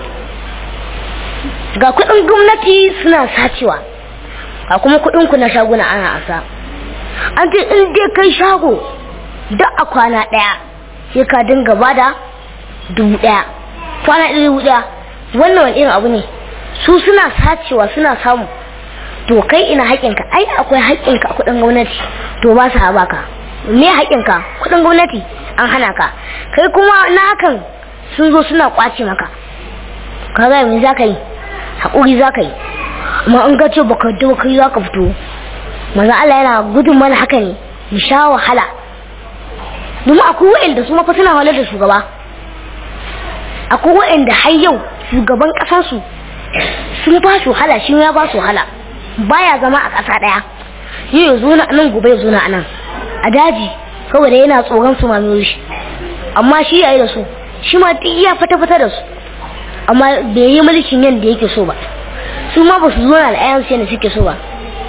ga kuɗin gwamnati suna sacewa ga kuma kuɗinku na shaguna ana asa an ce in dai kai shago duk a kwana ɗaya sai ka dinga bada dubu ɗaya kwana ɗaya dubu ɗaya wannan wani irin abu ne su suna sacewa suna samu to kai ina haƙinka ai akwai haƙinka a kuɗin gwamnati to ba su haɓa ka me haƙinka kuɗin gwamnati an hana ka kai kuma na hakan sun zo suna ƙwace maka ka ga me za ka yi haƙuri za ka yi amma in ka ce baka da kai za ka fito maza Allah yana gudun mana haka ne mu sha wahala domin akwai wa'anda su mafa suna wahalar da shugaba akwai wa'anda har yau shugaban ƙasarsu sun ba su wahala shi ya ba su wahala baya zama a ƙasa ɗaya yau ya zo na nan gobe ya zo na nan a daji saboda yana tsoron su mamiyo shi amma shi yayi da su shi ma duk ya fata fata da su amma bai yi mulkin yadda yake so ba su ma ba su zo na al'ayan su yadda suke so ba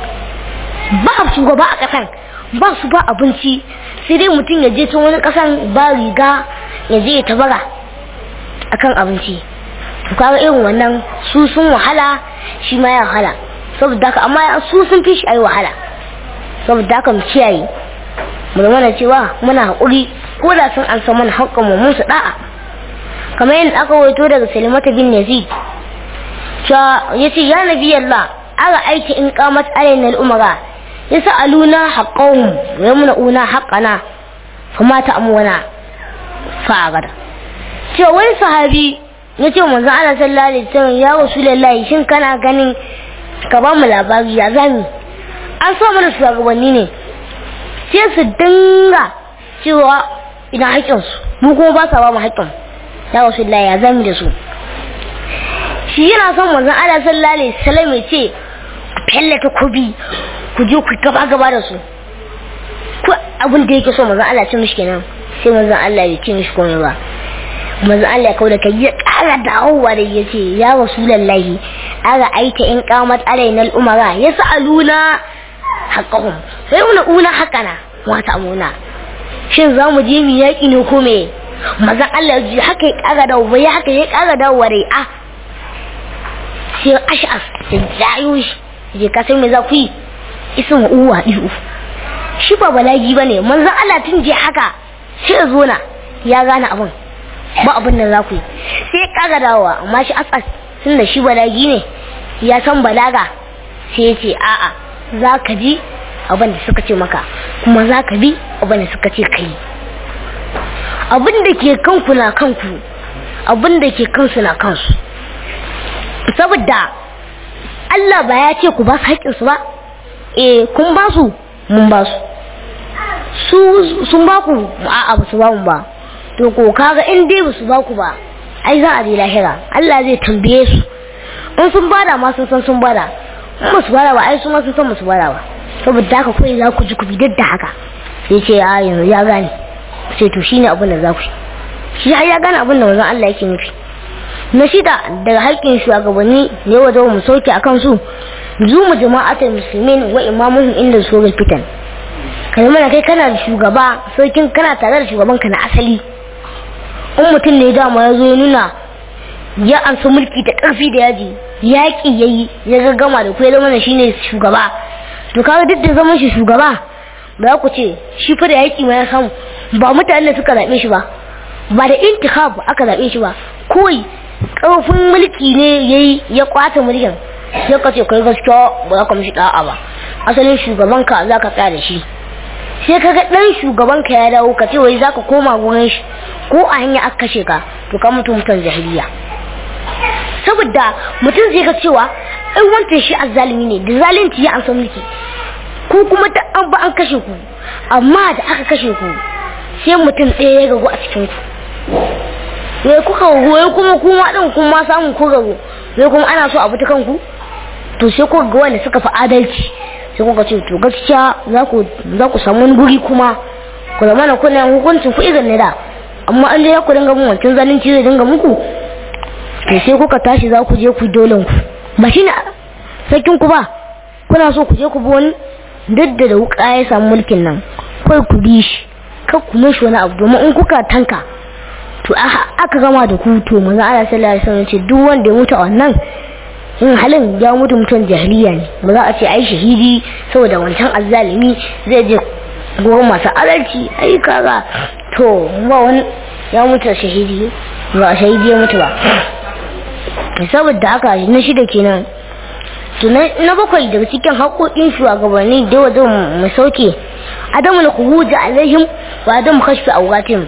ba shugaba a ƙasan ba su ba abinci sai dai mutum ya je tun wani ƙasan ba riga ya je ya tabara akan abinci to kaga irin wannan su sun wahala shi ma ya wahala saboda haka amma su sun fi shi ayi wahala saboda haka mu kiyaye mu da mana cewa muna haƙuri ko da sun an mana haƙƙin mu mun su da'a kamar yadda aka wato daga Salimata bin Yazid cewa yace ya nabi Allah aga aiki in qamat alaina al-umara yas'aluna haqqahum wa yamna'una haqqana fama ta'muna fa'agada cewa wani sahabi ya ce manzo Allah sallallahu alaihi wasallam ya rasulullahi shin kana ganin ka ba mu labari ya zami an so mana shugabanni ne sai su dinga cewa ina haƙƙin su mu kuma ba sa ba mu haƙƙin ya rasulullahi ya zami da su shi yana son manzo Allah sallallahu alaihi wasallam ya ce ku fellata kubi ku je ku gaba gaba da su ko abin da yake so manzo Allah ya ce mishi kenan sai manzo Allah ya ce mishi komai ba manzo Allah kau da kai ya kara dawowa da ya ce ya rasulallahi aga aita in qamat alaina al-umara yas'aluna haqqahum sai una una haqqana wa ta'muna shin za mu je mu yaki ne ko me manzo Allah ji haka ya kara dawowa ya haka ya kara dawowa dai a sai ash'as sai jayo shi je ka san me za ku yi isin uwa ihu shi ba balagi bane manzo Allah tun je haka sai zo na ya gane abun ba abin da za ku yi sai kaga dawowa amma shi asas tun da shi balagi ne ya san balaga sai ya ce a'a za ka ji abin da suka ce maka kuma za ka bi abin da suka ce ka yi abin da ke kanku na kanku abin da ke kansu na kansu saboda Allah ba ya ce ku ba su haƙƙinsu ba eh kun ba su mun ba su sun ba ku a'a ba su ba mu ba to ko kaga in dai basu ba ku ba ai za a je lahira Allah zai tambaye su in sun bada ma sun san sun bada in ba su bada ba ai su ma sun san su bada ba saboda haka kawai za ku ji ku bi da haka sai ce a yanzu ya gane sai to shine abin da za ku shi har ya gane abin da manzon Allah yake nufi na shida daga haƙƙin shugabanni ne wa mu sauke akan su zumu jama'atul muslimin wa imamuhum inda suratul fitan kalmar kai kana da shugaba sarkin kana tare da shugaban ka na asali in mutum ne dama ya zo ya nuna ya ansa mulki da ƙarfi da yaji yaƙi ya yi ya gaggama da kuwa zama shine shugaba to kaga duk da zaman shi shugaba ba ku ce shi fa da yaƙi ma ya samu ba mutane suka zaɓe shi ba ba da intikab aka zaɓe shi ba kawai ƙarfin mulki ne ya yi ya kwata mulkin sai ka ce kai gaskiya ba za ka mishi ɗa'a ba asalin shugaban ka za ka tsaya da shi sai kaga dan shugaban ka ya dawo ka ce wai zaka koma gurin shi ko a hanya aka kashe ka to ka mutu mutan jahiliya saboda mutum zai ga cewa ai wancan shi azzalimi ne da zalunci ya amsa mulki ko kuma da an ba an kashe ku amma da aka kashe ku sai mutum ɗaya ya gagu a cikin ku wai kuka wai kuma kuma din kun ma samu ku gagu wai kuma ana so a bi ta kanku to sai ku ga wanda suka fi adalci sai kuka ce to gaskiya za ku za ku samu wani guri kuma ku zama na kuna hukuncin ku irin ne da amma an dai ku dinga mun wancan zalunci zai dinga muku to sai kuka tashi za ku je ku dolen ku ba shi ne sarkin ku ba kuna so ku je ku bi wani duk da da wuka ya samu mulkin nan kai ku bi shi kar ku mishi wani abu domin in kuka tanka to aka gama da ku to manzo Allah sallallahu alaihi wasallam ce duk wanda ya mutu a wannan in halin ya mutu mutum jahiliya ne ba za a ce ai shahidi saboda wancan azzalimi zai je gurin masu adalci ai kaga to ba wani ya mutu shahidi ba shahidi ya mutu ba saboda haka na shida kenan to na bakwai daga cikin haƙoƙin shugabanni da wajen mu sauke adamu na kuhuji alaihim wa adamu kashfi awgatim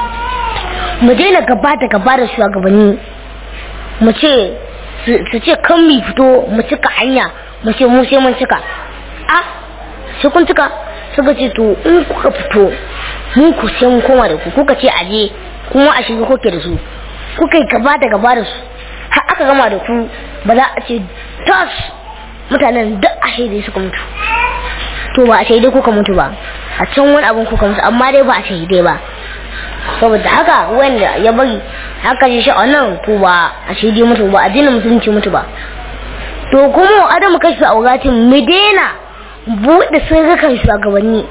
mu daina gaba da gaba da shugabanni mu ce su ce kan mi fito mu cika hanya mu ce mu sai mun cika a sai kun cika suka ce to in kuka fito mun ku sai mun koma da ku kuka ce aje kuma a shiga kuke da su kuka yi gaba da gaba da su har aka gama da ku ba za a ce tas mutanen duk a shaidai suka mutu to ba a shaidai kuka mutu ba a can wani abin kuka mutu amma dai ba a shaidai ba saboda haka wanda ya bari haka shi shi a nan to ba a shaidai mutu ba addinin musulunci mutu ba to kuma adamu kashi a wuratin mu daina buɗe sirrukan shugabanni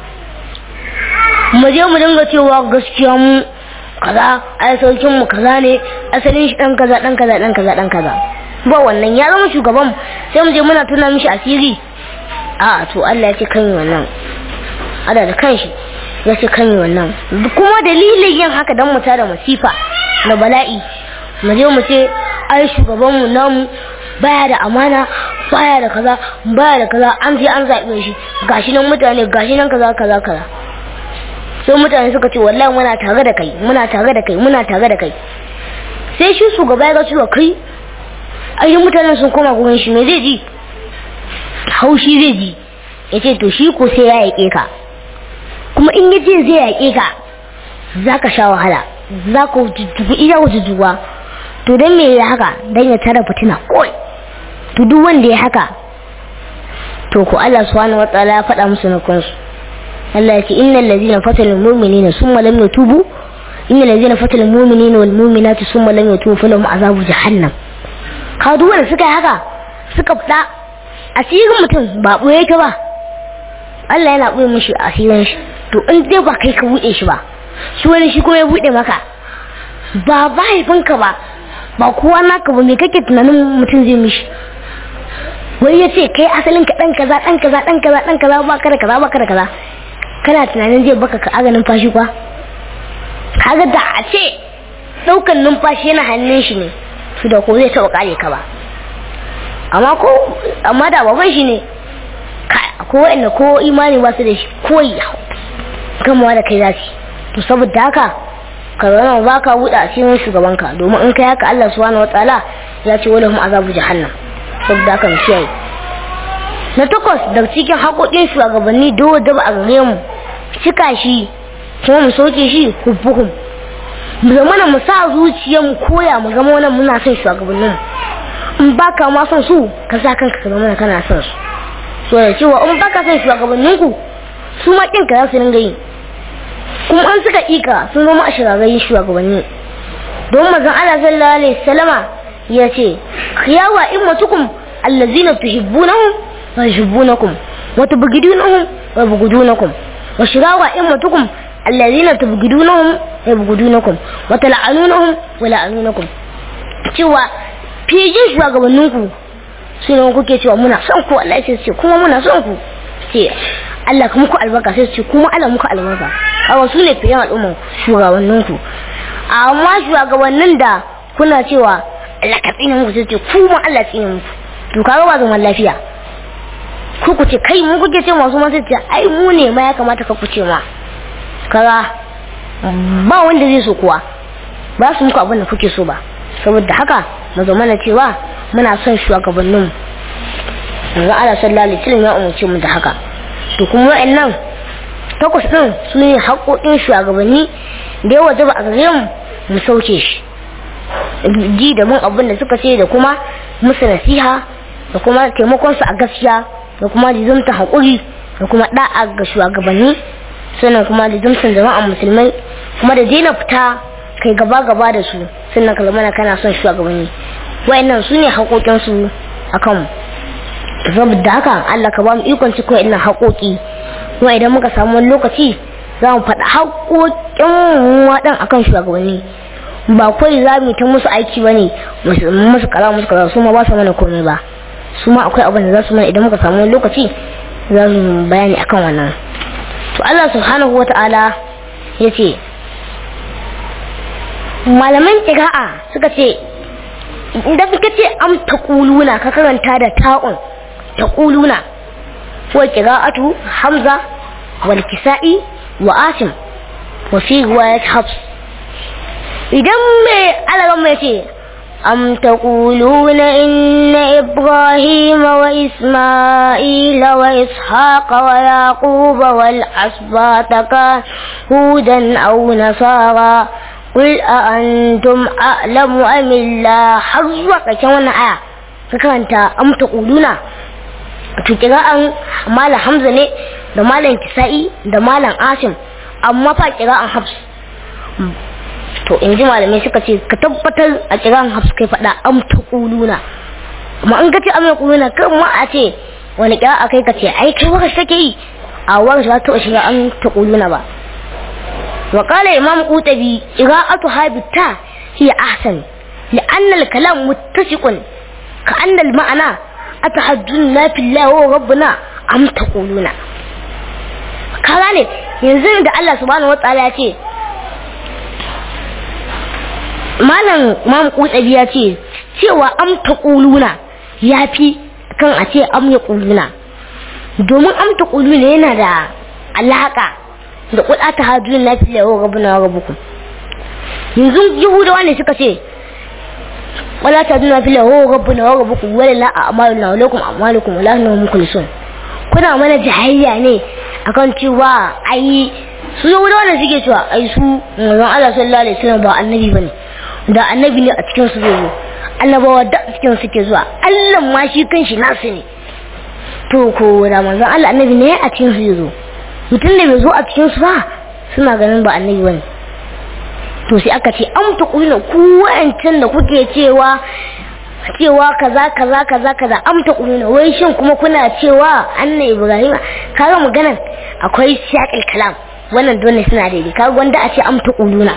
mu je mu dinga cewa gaskiya mu kaza ai saukin mu kaza ne asalin shi dan kaza dan kaza dan kaza dan kaza ba wannan ya zama shugaban sai mu je muna tuna mishi asiri a to Allah ya ce kan yi wannan ada da kanshi ya ce kan yi wannan kuma dalilin yin haka dan mu tara masifa na bala'i mu je mu ce ai shugaban mu namu baya da amana baya da kaza baya da kaza an je an zaɓe shi gashi nan mutane gashi nan kaza kaza kaza sai mutane suka ce wallahi muna tare da kai muna tare da kai muna tare da kai sai shi shugaba ya ga cewa kai ai mutanen sun koma gurin shi me zai ji haushi zai ji ya ce to shi ko sai ya yaƙe ka kuma in ya ce zai yaƙe ka za ka sha wahala za ka jujjugu iya jujjuguwa to don me ya haka don ya tara fitina kawai to duk wanda ya haka to ko Allah subhanahu wataala ya faɗa musu na kansu Allah ya ce innal ladina fatalu mu'minina summa lam yatubu innal ladina fatalu mu'minina wal mu'minati summa lam yatubu falahum azabu jahannam ka duk wanda suka yi haka suka fada asirin mutum ba ɓoye ka ba Allah yana ɓoye mishi asirin shi to in dai ba kai ka buɗe shi ba shi wani shi kuma ya buɗe maka ba mahaifinka ba ba kowa naka ba me kake tunanin mutum zai mishi wai ya ce kai asalin ka ɗan kaza ɗan kaza ɗan kaza ɗan kaza ba ka da kaza ba ka da kaza kana tunanin zai baka ka aga numfashi kwa kaga da a ce ɗaukan numfashi yana hannun shi ne su da ko zai taɓa kare ka ba amma ko amma da baban shi ne ko wa'anda ko imani ba su da shi koyi gamawa da kai za su to saboda haka ka zama ba ka buɗe a cikin shugabanka domin in kai haka Allah subhanahu wataala ya ce wala hum azabu jahannam saboda haka mu kiyaye na takwas daga cikin haƙoƙin shugabanni dole da ba a gare mu cika shi kuma mu soke shi hubbuhum mu zama mu sa zuciyar mu koya mu zama wannan muna son shugabannin in baka ma son su ka sa kanka ka zama kana son su so da cewa in baka son shugabannin ku su ma kin ka za su ringa yi kuma an suka ika sun zama a shirarrayin shugabanni don mazan Allah sallallahu alaihi wasallama ya ce khiyawa immatukum allazina tuhibbunahum wa yuhibbunakum wa tubghidunahum wa yubghidunakum wa shirawa immatukum allazina tubghidunahum wa yubghidunakum wa tal'anunahum wa la'anunakum cewa fijin shugabanninku su ne kuke cewa muna son ku Allah sai ce kuma muna son ku ce Allah kuma ku albarka sai ce kuma Allah muku albarka kawo su ne fiye al'umman shugabanninku amma shugabannin da kuna cewa Allah ka tsine muku sai ce kuma Allah tsine muku to kaga ba zaman lafiya ku ku ce kai mun kuke ce masu masu ce ai mu ne ma ya kamata ka ku ce ma kaga ba wanda zai so kuwa ba su muku abin da kuke so ba saboda haka mu zama na cewa muna son shugabannin yanzu ala sallallahu alaihi wasallam ya umarce mu da haka to kuma wa'annan takwas din su ne haƙoƙin shugabanni da ya wajaba a gare mu mu sauke shi ji da mun abin da suka ce da kuma musu nasiha da kuma taimakon su a gaskiya da kuma lizumta haƙuri da kuma da'a ga shugabanni sannan kuma lizumtan jama'a musulmai kuma da daina fita kai gaba gaba da su sannan ka zama kana son shugabanni wayannan su ne haƙoƙinsu akan mu saboda haka Allah ka ba mu ikon ciko ina haƙoƙi kuma idan muka samu wani lokaci za mu faɗa haƙoƙin waɗan akan shugabanni ba kawai za mu ta musu aiki ba ne musu kaza musu kaza su ma ba su mana komai ba su ma akwai abin da za su mana idan muka samu wani lokaci za mu bayani akan wannan to Allah subhanahu wa ta'ala ya ce malaman ƙira'a suka ce idan ka ce am ta ƙuluna ka karanta da ta'un ta ƙuluna wa ƙira'atu hamza wal kisa'i wa asim wa fi riwayat habs idan mai alaran mai ce أم تقولون إن إبراهيم وإسماعيل وإسحاق ويعقوب والأسباط كانوا هودا أو نصارى قل أأنتم أعلم أم الله حظك كمان آية فكانت أم تقولون tukira'an malam hamza ne da malam kisa'i da malam asim amma fa kira'an hafs to in ji malamai suka ce ka tabbatar a kiran hafs kai faɗa am ta kuluna amma an ka ce am ya kuluna kan ma a ce wani kira a kai ka ce ai kai waka take yi a wani za ta shiga am ta kuluna ba wa qala imam qutabi qira'atu habita hiya ahsan لأن الكلام متسق كأن المعنى أتحدثنا في الله وربنا أم تقولون كذلك ينزل الله سبحانه وتعالى يقول malam mam kutsabi ya ce cewa am ta kuluna ya fi kan a ce am ya kuluna domin am ta kuluna yana da alaka da kuɗa ta hadu na fi yawa rabu na rabuku yanzu yahudawa ne suka ce wala ta duna fi yawa rabu na rabuku wala la a amalu na walakum amalukum wala na mukulsun kuna mana jahayya ne akan cewa ai su yahudawa ne suke cewa ai su manzon Allah sallallahu alaihi wasallam ba annabi bane da annabi ne a cikin su zai zo annabawa da a cikin suke zuwa Allah ma shi kanshi nasu ne to ko da manzon Allah annabi ne a cikin su zai zo mutum da bai zo a cikin su ba suna ganin ba annabi bane to sai aka ce an ta kuna ku wa'ancan da kuke cewa cewa kaza kaza kaza kaza am ta kuna wai shin kuma kuna cewa annabi Ibrahim kaga maganan akwai shaqil kalam wannan dole suna daidai kaga wanda a ce am ta kuluna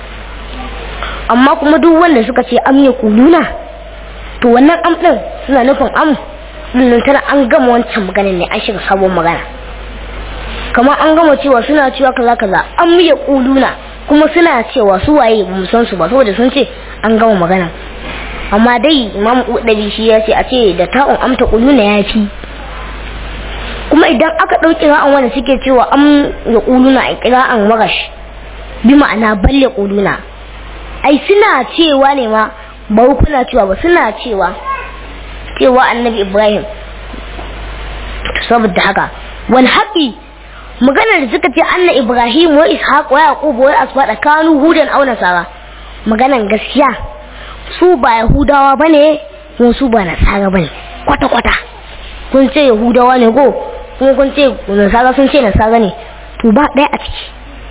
amma kuma duk wanda suka ce am ya kuluna to wannan am din suna nufin am din tana an gama wancan maganin ne an shiga sabon magana kamar an gama cewa suna cewa kaza kaza am ya kuluna kuma suna cewa su waye ba mu san su ba saboda sun ce an gama magana amma dai imam udabi shi ya ce a ce da ta'un amta kuluna ya fi kuma idan aka ɗauki ra'an wanda suke cewa am ya kuluna a kira'an magash bi ma'ana balle kuluna ai suna cewa ne ma ba kuna cewa ba suna cewa cewa annabi ibrahim saboda haka wal haƙi maganar da suka ce anna ibrahim wa ishaq wa yaqub wa asbada kanu hudan aw nasara maganar gaskiya su ba yahudawa bane ko su ba nasara bane kwata kwata kun ce yahudawa ne ko kuma kun ce nasara sun ce nasara ne to ba ɗaya a ciki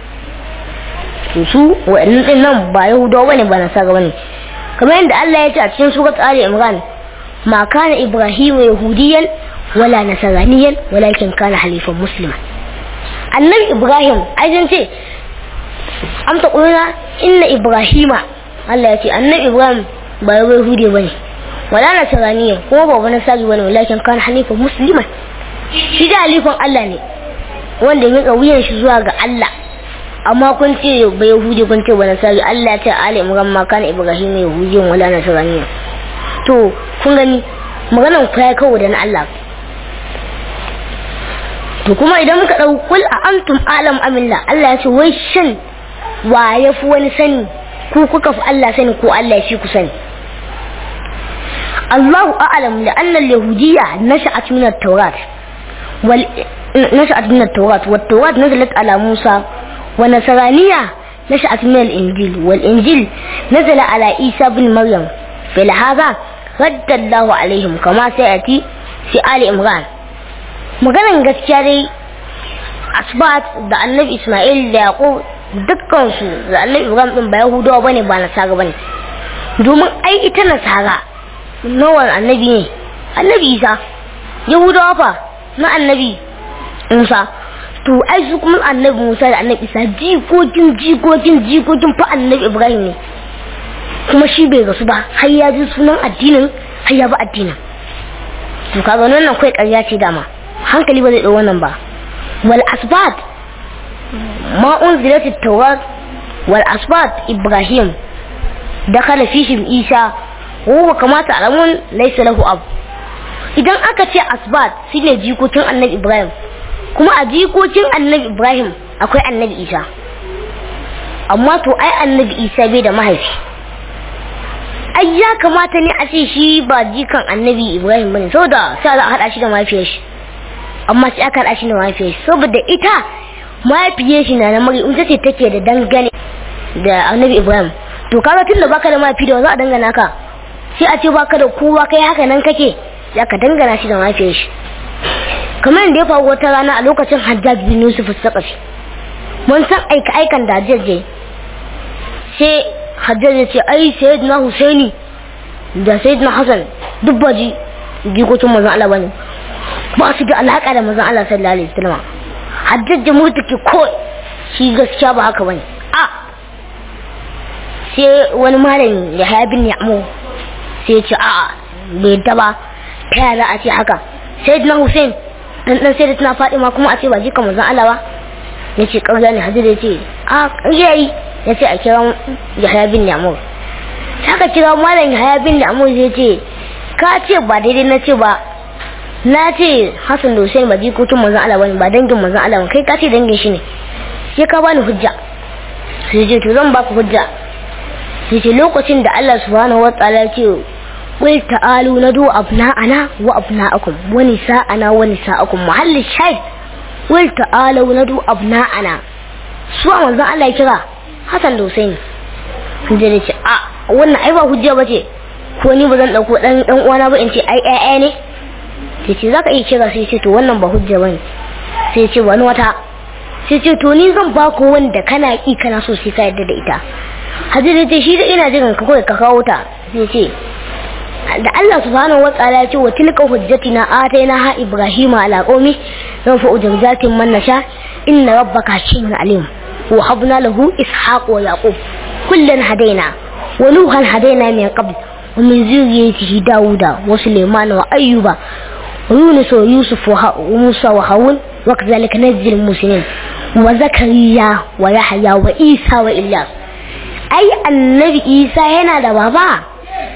to su wa'annan din nan ba yahudawa bane ba nasara bane kamar yadda Allah ya ce a cikin surat Ali Imran ma kana ibrahim yahudiyan wala nasaraniyan walakin kana halifan musliman annabi ibrahim ai ce am ta kuluna inna ibrahima Allah ya ce annabi ibrahim ba yahudi bane wala nasaraniyan kuma ba wani sagi bane walakin kana halifan musliman shi da halifan Allah ne wanda ya wuyan shi zuwa ga Allah amma kun ce ba yahudi kun ce ba nasari Allah ya ce ali imran ma kana ibrahim yahudiyan wala nasaraniyan to kun gani maganan ku ya kawo da na Allah to kuma idan muka ɗau kul a antum alam amilla Allah ya ce wai shin wa ya fi wani sani ku kuka fi Allah sani ko Allah ya fi ku sani Allahu a'lam da anna al-yahudiyya nasha'at min at-taurat wal nasha'at min at-taurat wat taurat nazalat ala Musa wa nasraniyya nasha'at min al-injil wal injil nazala ala Isa bin Maryam fil hadha radda Allahu alaihim kama sayati fi ali Imran maganan gaskiya dai asbat da annabi ismail da yaqub dukkansu da annabi ibrahim din ba yahudawa bane ba nasara bane domin ai ita nasara nawan annabi ne annabi isa yahudawa fa na annabi musa to ai su kuma annabi musa da annabi isa jikokin jikokin jikokin fa annabi ibrahim ne kuma shi bai gasu ba har ya ji sunan addinin har ya bi addinin to kaga wannan kai ƙarya ce dama hankali ba zai ɗau wannan ba wal asbat ma unzilat at-tawrat wal asbat ibrahim dakhala fihim isa wa kamata alamun laysa lahu ab idan aka ce asbat shine jikokin annabi ibrahim kuma a jikokin annabi ibrahim akwai annabi isa amma to ai annabi isa bai da mahaifi ai ya kamata ne a ce shi ba jikan annabi ibrahim bane saboda sai za a hada shi da mahaifiyar shi amma sai aka hada shi da mahaifiyar shi saboda ita mahaifiyar shi na na mari ita ce take da dangane da annabi ibrahim to kaga tun da baka da mahaifi da za a dangana ka sai a ce baka da kowa kai haka nan kake sai ka dangana shi da mahaifiyar shi kamar da ya faru wata rana a lokacin hajjaj bin yusuf sakafi mun san aika aikan da hajjaj sai hajjaj ya ce ai sayyidina husaini da sayyidina hasan duk ba ji jikokin manzon Allah bane ba su da alaka da manzon Allah sallallahu alaihi wasallam hajjaj mu take ko shi gaskiya ba haka bane a sai wani malami ya haya bin ya'mu sai ya ce a'a bai yadda ba ta yaya a ce haka sayyidina husain dan dan sayyidatina fatima kuma a ce ba jikan manzon Allah ba yace ƙarya ne hajjaj ya ce a ƙarya yi ya ce a kira yahaya bin yamur haka kira malam yahaya bin yamur zai ce ka ce ba daidai na ce ba na ce hassan da hussein ba jikotun manzan Allah bane ba dangin manzan Allah kai ka ce dangin shi ne sai ka bani hujja sai ce to zan baka hujja sai ce lokacin da Allah subhanahu wa ta'ala ya ce qul ta'alu nadu abna'ana wa abna'akum wa nisa'ana wa nisa'akum mahalli shayd qul ta'alu nadu abna'ana su a manzan Allah ya kira Hassan da Hussein hujja ne ce a wannan ai ba hujja ba ce ko ni ba zan dauko dan dan uwana ba in ce ai ai ne sai ce zaka iya kira sai ce to wannan ba hujja bane sai ce wani wata sai ce to ni zan ba ku wanda kana ki kana so sai ka yarda da ita Hajji ce shi da ina jiran ka kawai ka kawo ta sai ce da Allah subhanahu wa ta'ala ya ce wa tilka hujjatina ataina ha ibrahima ala qaumi zan fa ujurjatin man nasha inna rabbaka hakimun alim وهبنا له إسحاق ويعقوب كلا هدينا ونوحا هدينا من قبل ومن ذريته داود وسليمان وأيوب ويونس ويوسف وموسى وهارون وكذلك نجزي المسلمين وزكريا ويحيى وإيسى وإلياس أي النبي إيسى هنا da baba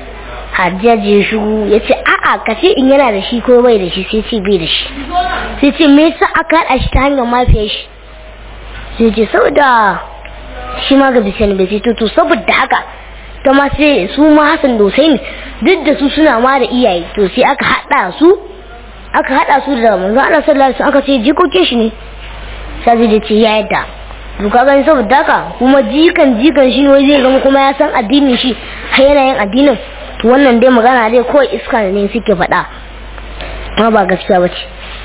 hajjaji shigo ya ce a'a ka ce in yana da shi ko bai da shi sai ce bai da shi sai ce me yasa aka haɗa shi ta hanyar mafiyar shi sai ce saboda shi ma ga bisani bai ce to saboda haka ta ma sai su ma Hassan da Hussein duk da su suna ma da iyaye to sai aka hada su aka hada su da manzo Allah sallallahu alaihi aka ce jikokin shi ne sai da ce ya yadda to ka gani saboda haka kuma jikan jikan shi ne wai zai zama kuma ya san addinin shi har yana yin addinin to wannan dai magana dai kawai iska ne suke faɗa amma ba gaskiya ba ce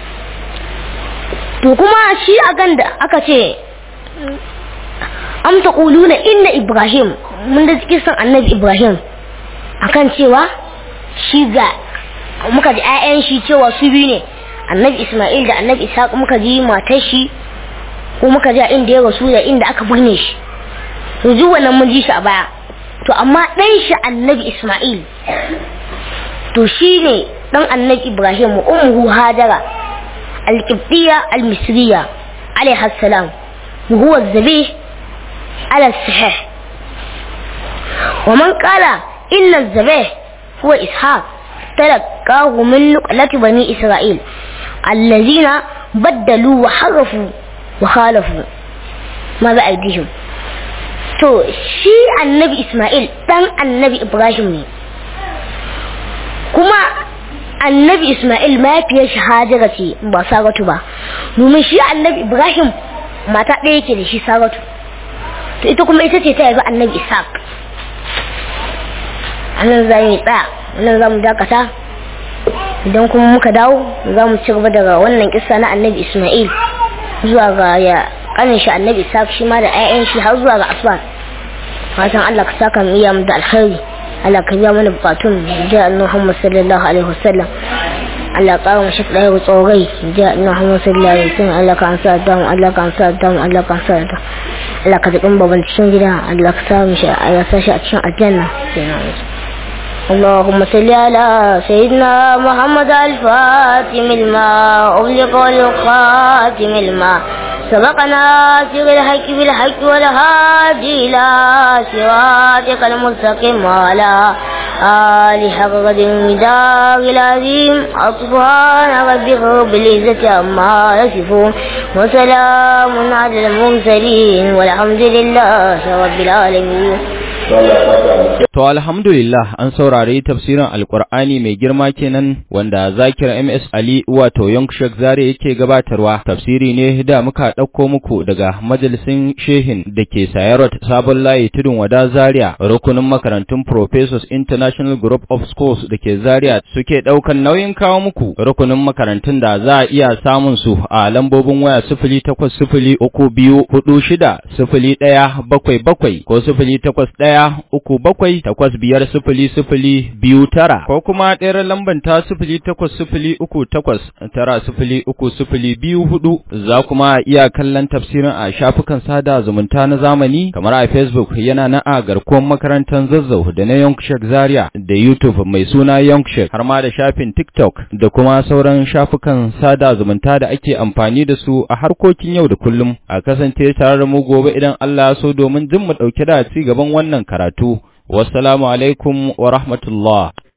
to kuma shi a kan da aka ce am taquluna inna ibrahim mun da cikin san annabi ibrahim akan cewa shi ga muka ji ƴaƴan shi cewa su biyu ne annabi isma'il da annabi ishaq muka ji matar shi ko muka ji a inda ya rasu da inda aka birne shi to ji wannan mun ji shi a baya to amma ɗan shi annabi isma'il to shi ne ɗan annabi ibrahim ummuhu hajara القبطية المصرية عليها السلام وهو الذبيح على الصحيح ومن قال إن الذبيح هو إسحاق تلقاه من نقلة بني إسرائيل الذين بدلوا وحرفوا وخالفوا ماذا أيديهم to shi annabi Ismail dan annabi Ibrahim ne kuma annabi Ismail mahaifiyar shi Hajara ce ba Saratu ba domin shi annabi Ibrahim mata ɗaya yake da shi Saratu to ita kuma ita ce ta yabi annabi Ishaq anan za mu tsaya nan za mu dakata idan kuma muka dawo za mu ci gaba daga wannan kissa na annabi Ismail zuwa ga ya kanin shi annabi Ishaq shi ma da 'ya'yan shi har zuwa ga Aswan fatan Allah ka saka mu iya mu da alkhairi Allah ka biya mana bukatun da annabi Muhammad sallallahu alaihi wasallam Allah ka mu shi ɗaya tsorai da annabi Muhammad sallallahu alaihi wasallam Allah ka ansa da mu Allah ka ansa da mu Allah ka ansa da Allah ka dukkan baban cikin gida Allah ka sa mu shi Allah sa shi a cikin aljanna اللهم صل على سيدنا محمد الفاتم الماء أغلق والخاتم الماء سبقنا سر الحق بالحق والهادي إلى صراطك المستقيم وعلى آل حق قدر المدار العظيم سبحان ربك رب العزة عما يصفون وسلام على المرسلين والحمد لله رب العالمين To alhamdulillah an saurari tafsirin Alƙur'ani mai girma kenan wanda Zakir MS Ali wato Yonkshek Zare yake gabatarwa. Tafsiri ne da muka ɗauko muku daga majalisin Shehin da ke Sayarot Sabon Layi Tudun Wada Zaria rukunin makarantun Professors International Group of Schools da ke Zaria suke ɗaukan nauyin kawo muku rukunin makarantun da za a iya samun su a lambobin waya sifili takwas sifili uku biyu hudu shida sifili ɗaya bakwai bakwai ko sifili takwas ɗaya uku bakwai takwas biyar sifili sifili biyu tara ko kuma ɗayar lamban ta sifili takwas sifili uku takwas tara sifili uku sifili biyu hudu za kuma iya kallon tafsirin a shafukan sada zumunta na zamani kamar a facebook yana na a garkuwar makarantar zazzau da na yonkshek zaria da youtube mai suna yonkshek har ma da shafin tiktok da kuma sauran shafukan sada zumunta da ake amfani da su a harkokin yau da kullum a kasance tare da mu gobe idan Allah ya so domin jin mu ɗauke da ci gaban wannan karatu wassalamu alaikum wa rahmatullah